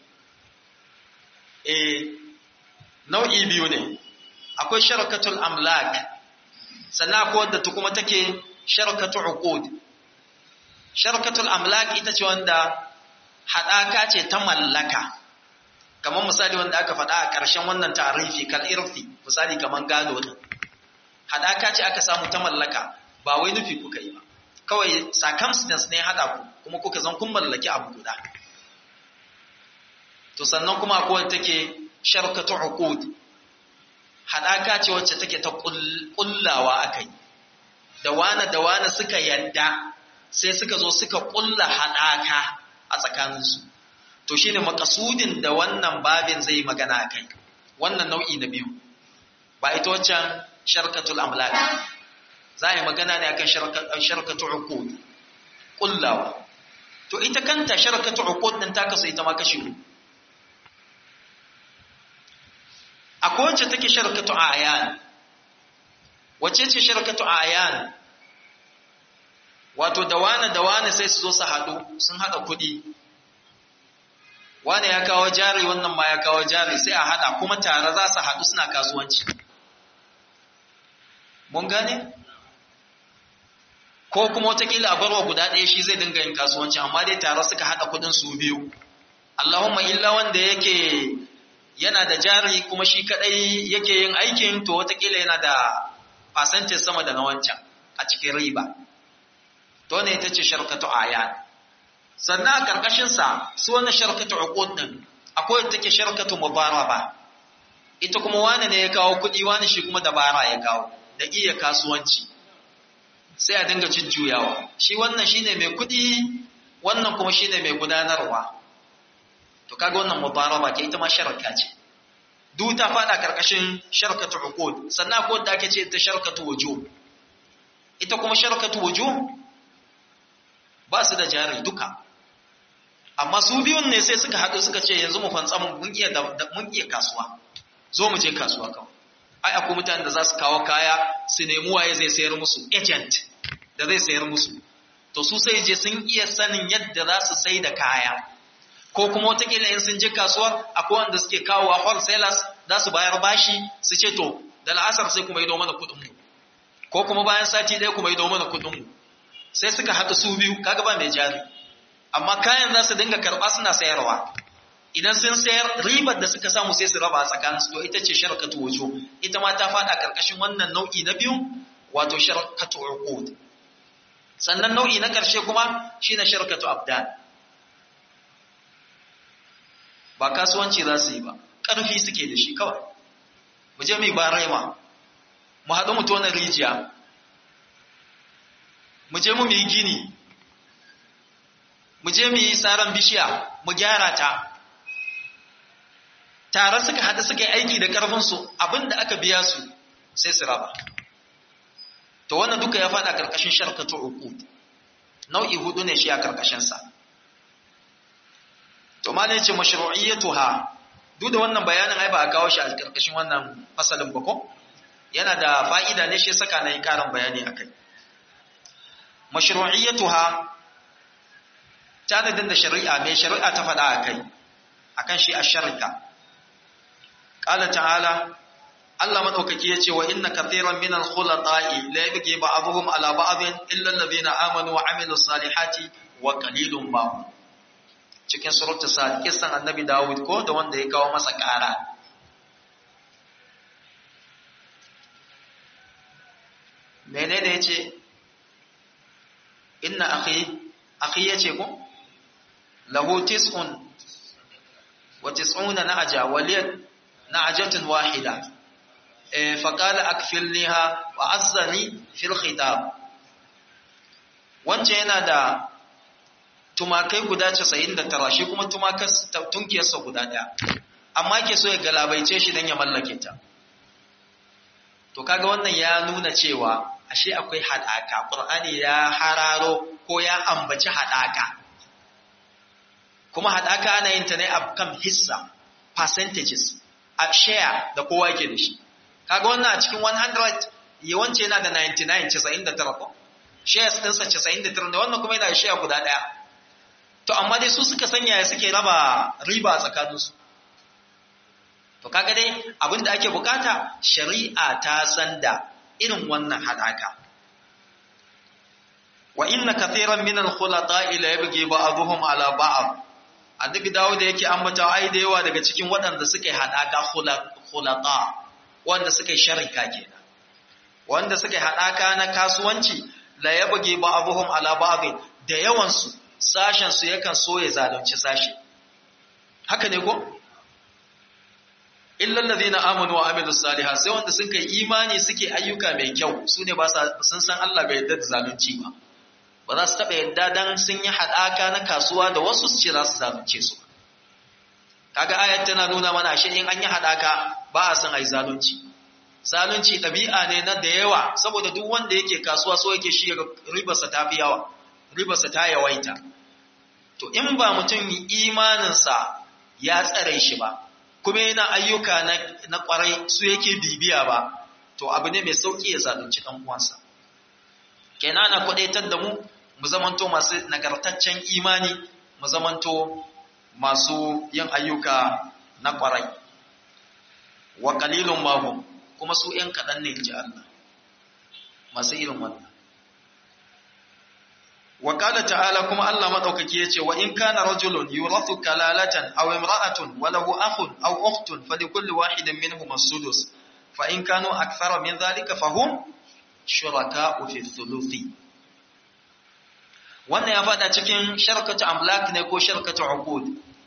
eh nau'i biyu ne akwai sharakatul amlak sannan akwai wanda ta kuma take sharakatul uqud sharakatul amlak ita ce wanda hadaka ce ta mallaka kamar misali wanda aka faɗa a ƙarshen wannan tarifi kal irfi misali kamar gado ne hadaka ce aka samu ta mallaka ba wai nufi kuka yi ba kawai circumstance ne haɗa ku kuma kuka zan kun mallaki abu guda to sannan kuma akwai wanda take sharkatu uqud hadaka ce wacce take ta kullawa akai da wane da wane suka yadda sai suka zo suka kulla hadaka a tsakaninsu to shine makasudin da wannan babin zai magana a kai wannan nau'i na biyu ba ita waccan sharkatul amlak za a yi magana ne akan sharkatul uqud kullawa to ita kanta sharkatul uqud din ta kasu ita ma kashi uku akwai wacce take sharkatu ayan wacce ce sharkatu ayan wato da wane da wane sai su zo su haɗu sun haɗa kuɗi wane ya kawo jari wannan ma ya kawo jari sai a haɗa kuma tare za su haɗu suna kasuwanci mun gane ko kuma watakila a barwa guda ɗaya shi zai dinga yin kasuwanci amma dai tare suka haɗa kuɗin su biyu Allahumma illa wanda yake yana da jari kuma shi kaɗai yake yin aikin to watakila yana da percentage sama da na wancan a cikin riba to ne ita ce sharkatu ayan sannan a ƙarƙashinsa su wannan sharkatu uqud din akwai take sharkatu mubaraba ita kuma wani ne ya kawo kuɗi wani shi kuma dabara ya kawo da iya kasuwanci sai a dinga jujjuyawa shi wannan shine mai kuɗi wannan kuma shine mai gudanarwa to kaga wannan mubaraba ke ita ma sharka ce duk ta fada karkashin sharkatu uqud sannan akwai da ake ce ta sharkatu wujuh ita kuma sharkatu wujuh ba su da jari duka amma su biyun ne sai suka haɗu suka ce yanzu mu fantsa mun iya mun iya kasuwa zo mu je kasuwa kawai ai akwai mutanen da za su kawo kaya su nemi waye zai sayar musu agent da zai sayar musu to su sai je sun iya sanin yadda za su sai da kaya ko kuma watakila in sun je kasuwar akwai wanda suke kawowa wholesalers za su bayar bashi su ce to da la'asar sai kuma yi mana kuɗinmu ko kuma bayan sati ɗaya kuma yi mana kuɗinmu sai suka haɗu su biyu kaga ba mai jari amma kayan za su dinga karɓa suna sayarwa idan sun sayar ribar da suka samu sai su raba a tsakaninsu to ita ce sharkatu wujo ita ma ta faɗa ƙarƙashin wannan nau'i na biyu wato sharkatu uqud sannan nau'i na ƙarshe kuma shine sharkatu abdan ba kasuwanci za su yi ba ƙarfi suke da shi kawai mu je mai ba raima mu haɗu mu tona rijiya mu je mu yi gini mu je mu yi saran bishiya mu gyara ta tare suka haɗu suka yi aiki da ƙarfinsu abinda aka biya su sai su raba to wannan duka ya faɗa ƙarƙashin sharkatu uku nau'i hudu ne shi a ƙarƙashinsa to ma ne ce mashru'iyyatuha duk da wannan bayanin ai ba a kawo shi a ƙarƙashin wannan fasalin ba ko yana da fa'ida ne shi saka na yi ƙarin bayani akai mashru'iyyatuha tanadin da shari'a mai shari'a ta faɗa a kai akan shi a sharika qala ta'ala Allah madaukaki yace wa inna kathiran min al-khulata'i la yabghi ba'dhum ala ba'dhin illa alladhina amanu wa 'amilus salihati wa qalilun ma hum cikin surata sa kisan annabi Dawud ko da wanda ya kawo masa ƙara menene yace inna akhi akhi yace ko lahu tis'un wa tis'una na'ja waliyat na'jatun wahida faƙala akfilniha wa azzani fil khitab wancan yana da tumakai guda 99 shi kuma tumakas tunkiyarsa guda ɗaya amma ke so ya galabaice shi don ya mallake ta to kaga wannan ya nuna cewa ashe akwai haɗaka ƙur'ani ya hararo ko ya ambaci haɗaka kuma haɗaka ana yin ta ne a kan hissa percentages a share da kowa yake da shi kaga wannan a cikin 100 yawanci yana da 99 99 ko shares ɗinsa 99 ne wannan kuma yana da share guda ɗaya to amma dai su suka sanya ya suke raba riba tsakaninsu to kaga dai abin da ake bukata shari'a ta san da irin wannan haɗaka wa inna kathiran min al-khulata'i la yabghi ba'dhum ala ba'd annabi dawo da yake ambata ai da yawa daga cikin waɗanda suke haɗaka khulata wanda suka yi sharika kenan wanda suka yi haɗaka na kasuwanci la ya buge ba'abuhum ala ba'd da yawan su sashen su yakan so ya zalunci sashi haka ne ko illa alladhina amanu wa amilus salihat sai wanda sun kai imani suke ayyuka mai kyau sune ba sun san Allah bai yarda da zalunci ba ba za su taba yarda dan sun yi haɗaka na kasuwa da wasu su ce za su zalunce su kaga ayat tana nuna mana shi in an yi haɗaka ba a son a yi zalunci zalunci ɗabi'a ne na da yawa saboda duk wanda yake kasuwa so yake shi ribarsa ta fi yawa ribarsa ta yawaita to in ba mutum imaninsa ya tsare shi ba kuma yana ayyuka na kwarai su yake bibiya ba to abu ne mai sauƙi ya zalunci ɗan uwansa kenan na kwadaitar da mu mu zamanto masu nagartaccen imani mu zamanto masu yin ayyuka na kwarai wa qalilun mahum kuma su ‘yan kaɗan ne ji Allah masu irin wannan wa qala ta'ala kuma Allah madaukaki yace wa in kana rajulun yurathu kalalatan aw imra'atun wa lahu akhun aw ukhtun falikulli wahidin minhum as-sudus fa in kanu akthara min dhalika fahum shuraka'u fi thuluthi wannan ya fada cikin sharkatu amlak ne ko sharkatu uqud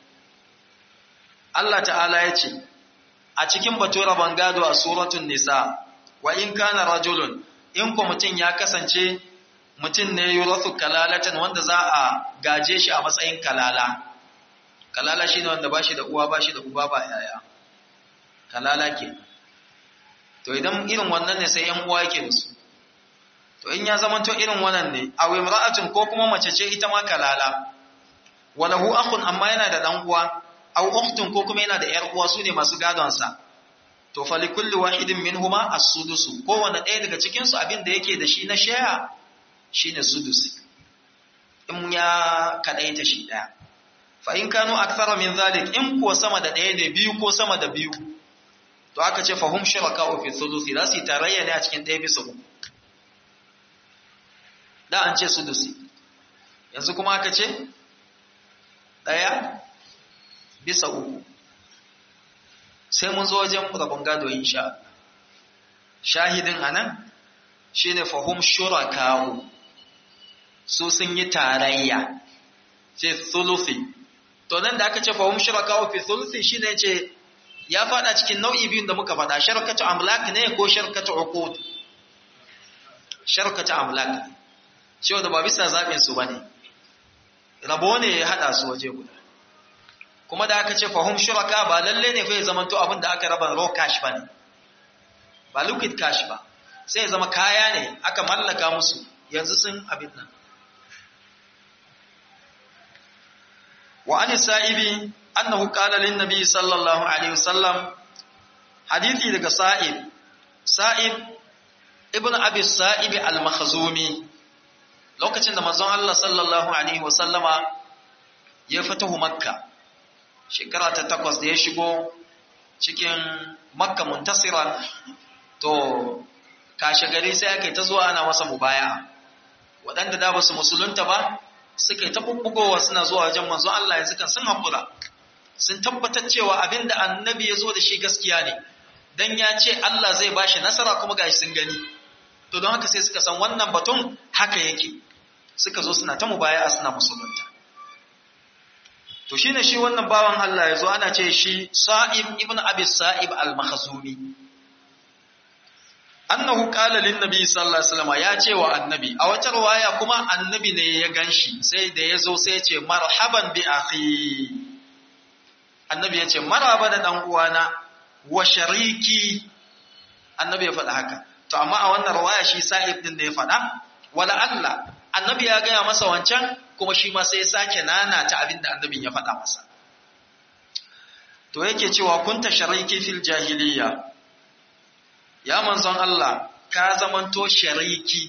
Allah ta'ala yace a cikin batu rabon gado a suratun nisa wa in kana rajulun in ko mutum ya kasance mutum ne yurathu kalalatan wanda za a gaje shi a matsayin kalala kalala shine wanda bashi da uwa bashi da uba ba yaya kalala ke to idan irin wannan ne sai yan uwa yake da su to in ya zama to irin wannan ne aw imra'atun ko kuma mace ce ita ma kalala walahu akhun amma yana da dan uwa aw ukhtun ko kuma yana da yar uwa sune masu gadon sa to fa li kulli wahidin minhuma as-sudusu kowanne ɗaya daga cikin su abin da yake da shi na shaya shine sudusi in ya kadaita shi daya fa in kanu akthara min zalik in ko sama da ɗaya ne biyu ko sama da biyu to aka ce fa hum shuraka'u fi thuluthi za su tarayya ne a cikin ɗaya bisa uku da an ce sudusi yanzu kuma aka ce ɗaya bisa uku sai mun zo wajen rabon gado insha shahidin anan shine fahum shuraka'u su sun yi tarayya ce thuluthi to nan da aka ce fahum shuraka'u fi thuluthi shine ce ya fada cikin nau'i biyun da muka fada sharkatu amlak ne ko sharkatu uqud sharkatu amlak cewa da ba bisa zaɓin su bane rabo ne ya haɗa su waje guda kuma da aka ce fahim shuraka ba lalle ne fa ya zama to abin da aka raba raw cash bane ba liquid cash ba sai ya zama kaya ne aka mallaka musu yanzu sun abin nan wa an sa'ibi annahu qala lin nabi sallallahu alaihi wasallam hadithi daga sa'ib sa'ib ibn abi sa'ib al-makhzumi lokacin da manzon Allah sallallahu alaihi wasallama ya fatahu makka shekara ta takwas da ya shigo cikin makka muntasiran to kashe gari sai ake ta zuwa ana masa mubaya waɗanda da ba su musulunta ba suka yi ta bubbugowa suna zuwa wajen manzo Allah yanzu kan sun haƙura sun tabbatar cewa abin da annabi ya zo da shi gaskiya ne dan ya ce Allah zai bashi nasara kuma gashi sun gani to don haka sai suka san wannan batun haka yake suka zo suna ta mubaya suna musulunta to shine shi wannan bawan Allah ya zo ana ce shi Sa'ib ibn Abi Sa'ib al-Makhzumi annahu qala lin nabi sallallahu alaihi wasallam ya ce wa annabi a wata riwaya kuma annabi ne ya ganshi sai da ya zo sai ya ce marhaban bi akhi annabi ya ce maraba da dan uwana wa shariki annabi ya faɗa haka to amma a wannan riwaya shi Sa'ib din da ya faɗa wala Allah annabi ya gaya masa wancan kuma shi ma sai ya sake nana ta abin da annabin ya faɗa masa to yake cewa kunta shariki fil jahiliya ya manzon Allah ka zamanto shariki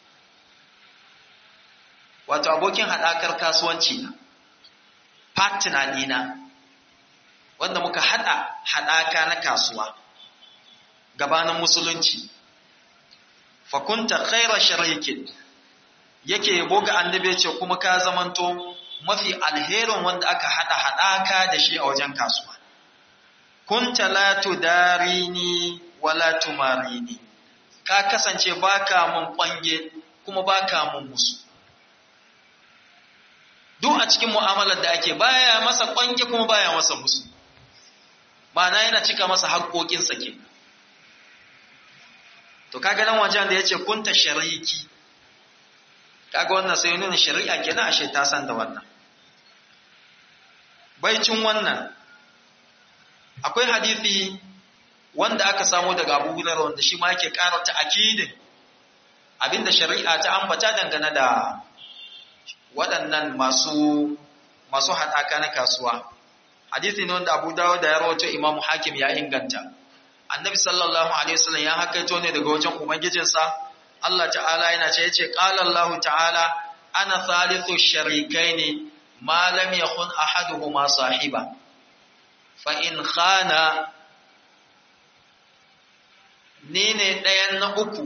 wato abokin haɗakar kasuwanci na partner dina wanda muka haɗa haɗaka na kasuwa gabanin musulunci fakunta khaira sharikin yake yabo ga annabi ce kuma ka zamanto mafi alherin wanda aka hada hadaka da shi a wajen kasuwa kunta la tudarini wala tumarini ka kasance baka mun kwange kuma baka mun musu duk a cikin mu'amalar da ake baya masa kwange kuma baya masa musu ma'ana yana cika masa haƙoƙinsa ke to kaga nan wajen da yace kunta shariki kaga wannan sai nuna shari'a kenan ashe ta san da wannan baicin wannan akwai hadisi wanda aka samu daga Abu Hurairah wanda shi ma yake ƙara ta akidin abinda shari'a ta ambata dangane da waɗannan masu masu haɗaka na kasuwa hadisi ne wanda Abu Dawud da ya rawaito Imam Hakim ya inganta Annabi sallallahu alaihi wasallam ya hakaito ne daga wajen ubangijinsa Allah ta'ala yana ce yace qala Allah ta'ala ana thalithu sharikaini ma lam yakun ahaduhuma sahiba fa in khana ni ne ɗayan na uku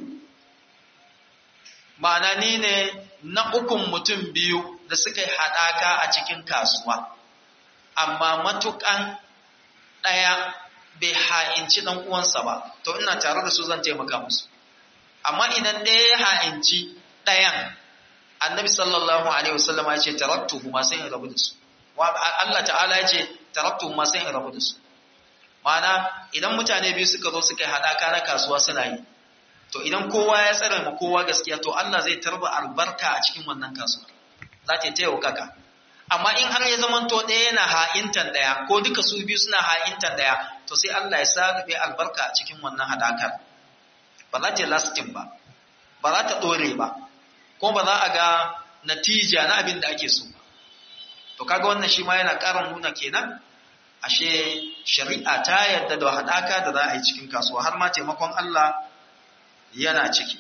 ma'ana ni ne na ukun mutum biyu da suka yi haɗaka a cikin kasuwa amma matuƙan ɗaya bai ha'inci ɗan uwansa ba to ina tare da su zan taimaka musu amma idan ɗaya ya ha'inci ɗayan annabi sallallahu alaihi wasallam ya ce taraktuhu ma sai in rabu da su Allah ta'ala ya ce taraktuhu ma sai in rabu da su ma'ana idan mutane biyu suka zo suka yi haɗaka na kasuwa suna yi to idan kowa ya tsare ma kowa gaskiya to Allah zai tarba albarka a cikin wannan kasuwa za ta yi kaka amma in har ya zama to ɗaya yana ha'intan ɗaya ko duka su biyu suna ha'intan ɗaya to sai Allah ya sa albarka a cikin wannan haɗakar ba za ta yi lasting ba ba za ta ɗore ba ko ba za a ga natija na abin da ake so ba to kaga wannan shi ma yana ƙara nuna kenan ashe shari'a ta yarda da haɗaka da za a yi cikin kasuwa har ma taimakon Allah yana ciki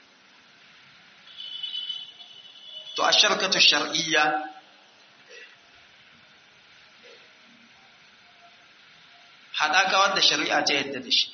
to a sharkatu shar'iyya haɗaka wadda shari'a ta yarda da shi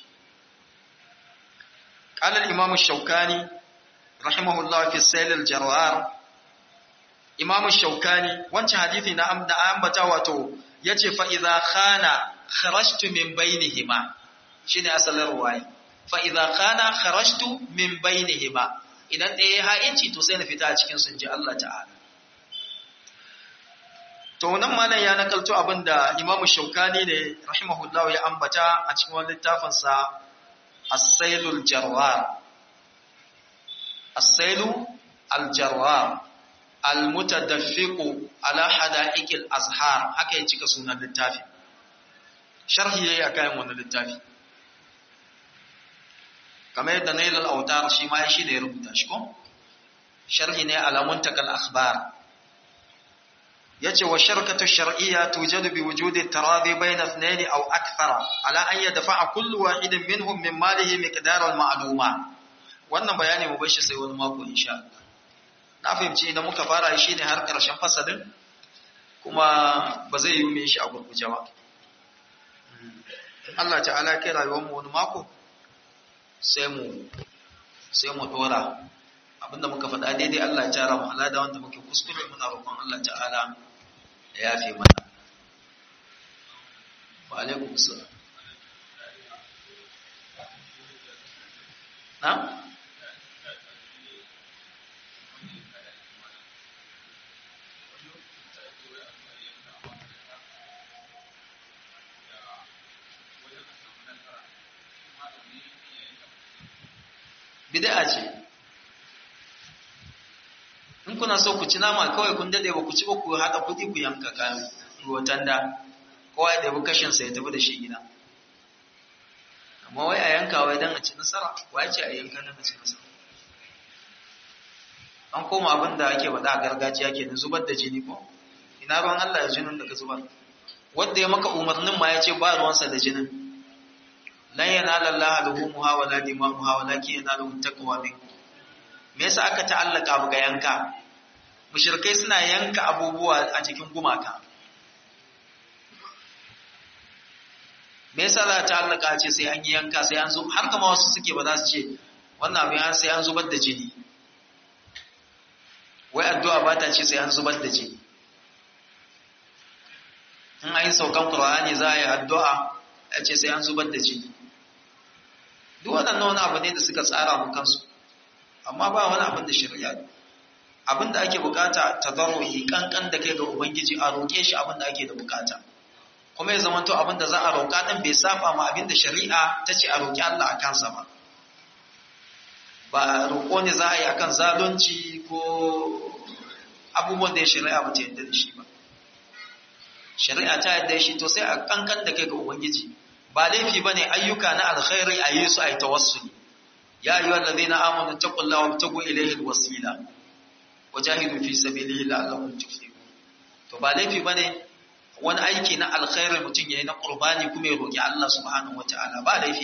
قال الإمام الشوكاني رحمه الله في السيل الجرار إمام الشوكاني وانت حديثي نعم نعم بتاواتو يجي فإذا خان خرجت من بينهما شيني أصل الرواية فإذا خان خرجت من بينهما idan ɗaya ya ha'inci to sai na fita a cikin sun ji Allah ta'ala to nan malam ya nakalto abin da imamu shaukani ne rahimahullah ya ambata a cikin wani littafinsa as-sailul jarwar as-sailu al-jarrar al-mutadaffiqu ala hada'iqil azhar haka ya cika sunan littafi sharhi yayi akan wannan littafi kamar yadda nail al-autar shi ma shi da ya rubuta shi ko sharhi ne ala muntakal akhbar yace wa sharkatu shar'iyya tujadu bi wujudi taradi bayna ithnayn aw akthara ala an yadfa'a kullu wahidin minhum min malihi miqdar al-ma'luma wannan bayani mu bar shi sai wani mako insha Allah na fahimci idan muka fara shi ne har karshen fasalin kuma ba zai yi mai shi a gurguje ba Allah ta'ala kai rayuwar mu wani mako sai mu sai mu dora abinda muka faɗa daidai Allah ya tara mu alada wanda muke kuskure muna roƙon Allah ta'ala ya yafe mana wa alaikum assalam na bid'a ce in kuna so ku ci nama kawai kun dade ba ku ci ba ku hada kudi ku yanka kayan ruwatan da kowa ya dabi kashin sa ya tafi da shi gida amma wai a yanka wai dan a ci nasara wai ce a yanka dan a ci nasara an koma abin da ake faɗa a gargajiya ke da zubar da jini ko ina ruwan Allah ya jinin da ka zubar wanda ya maka umarnin ma ya ce ba ruwansa da jinin lan yanala Allah luhumuha wala dimamuha walakin yanaluhu taqwa minkum me yasa aka ta'allaka abu ga yanka mushrikai suna yanka abubuwa a cikin gumaka me yasa za ta ta'allaka ce sai an yi yanka sai an zo har kama wasu suke ba za su ce wannan abin sai an zubar da jini wai addu'a ba ta ce sai an zubar da jini in an yi saukan qur'ani za a yi addu'a ya ce sai an zubar da jini duk waɗannan wani abu ne da suka tsara mu kansu amma ba wani abin da shari'a abin da ake bukata tadarruhi kankan da kai ga ubangiji a roƙe shi abin da ake da bukata kuma ya zamanto abin da za a roƙa din bai saba ma abin da shari'a ta ce a roƙi Allah a kansa ba ba roƙo ne za a yi akan zalunci ko abubuwan da ya shari'a ba ta yadda da shi ba shari'a ta yadda shi to sai a kankan da kai ga ubangiji ba laifi bane ayyuka na alkhairi a yi su a yi tawassuli يا أيها الذين آمنوا اتقوا الله وابتغوا إليه الوسيلة وجاهدوا في سبيله لعلكم تفلحون to ba laifi bane wani aiki na alkhairi mutum yayi na qurbani kuma ya roki Allah subhanahu wataala ba laifi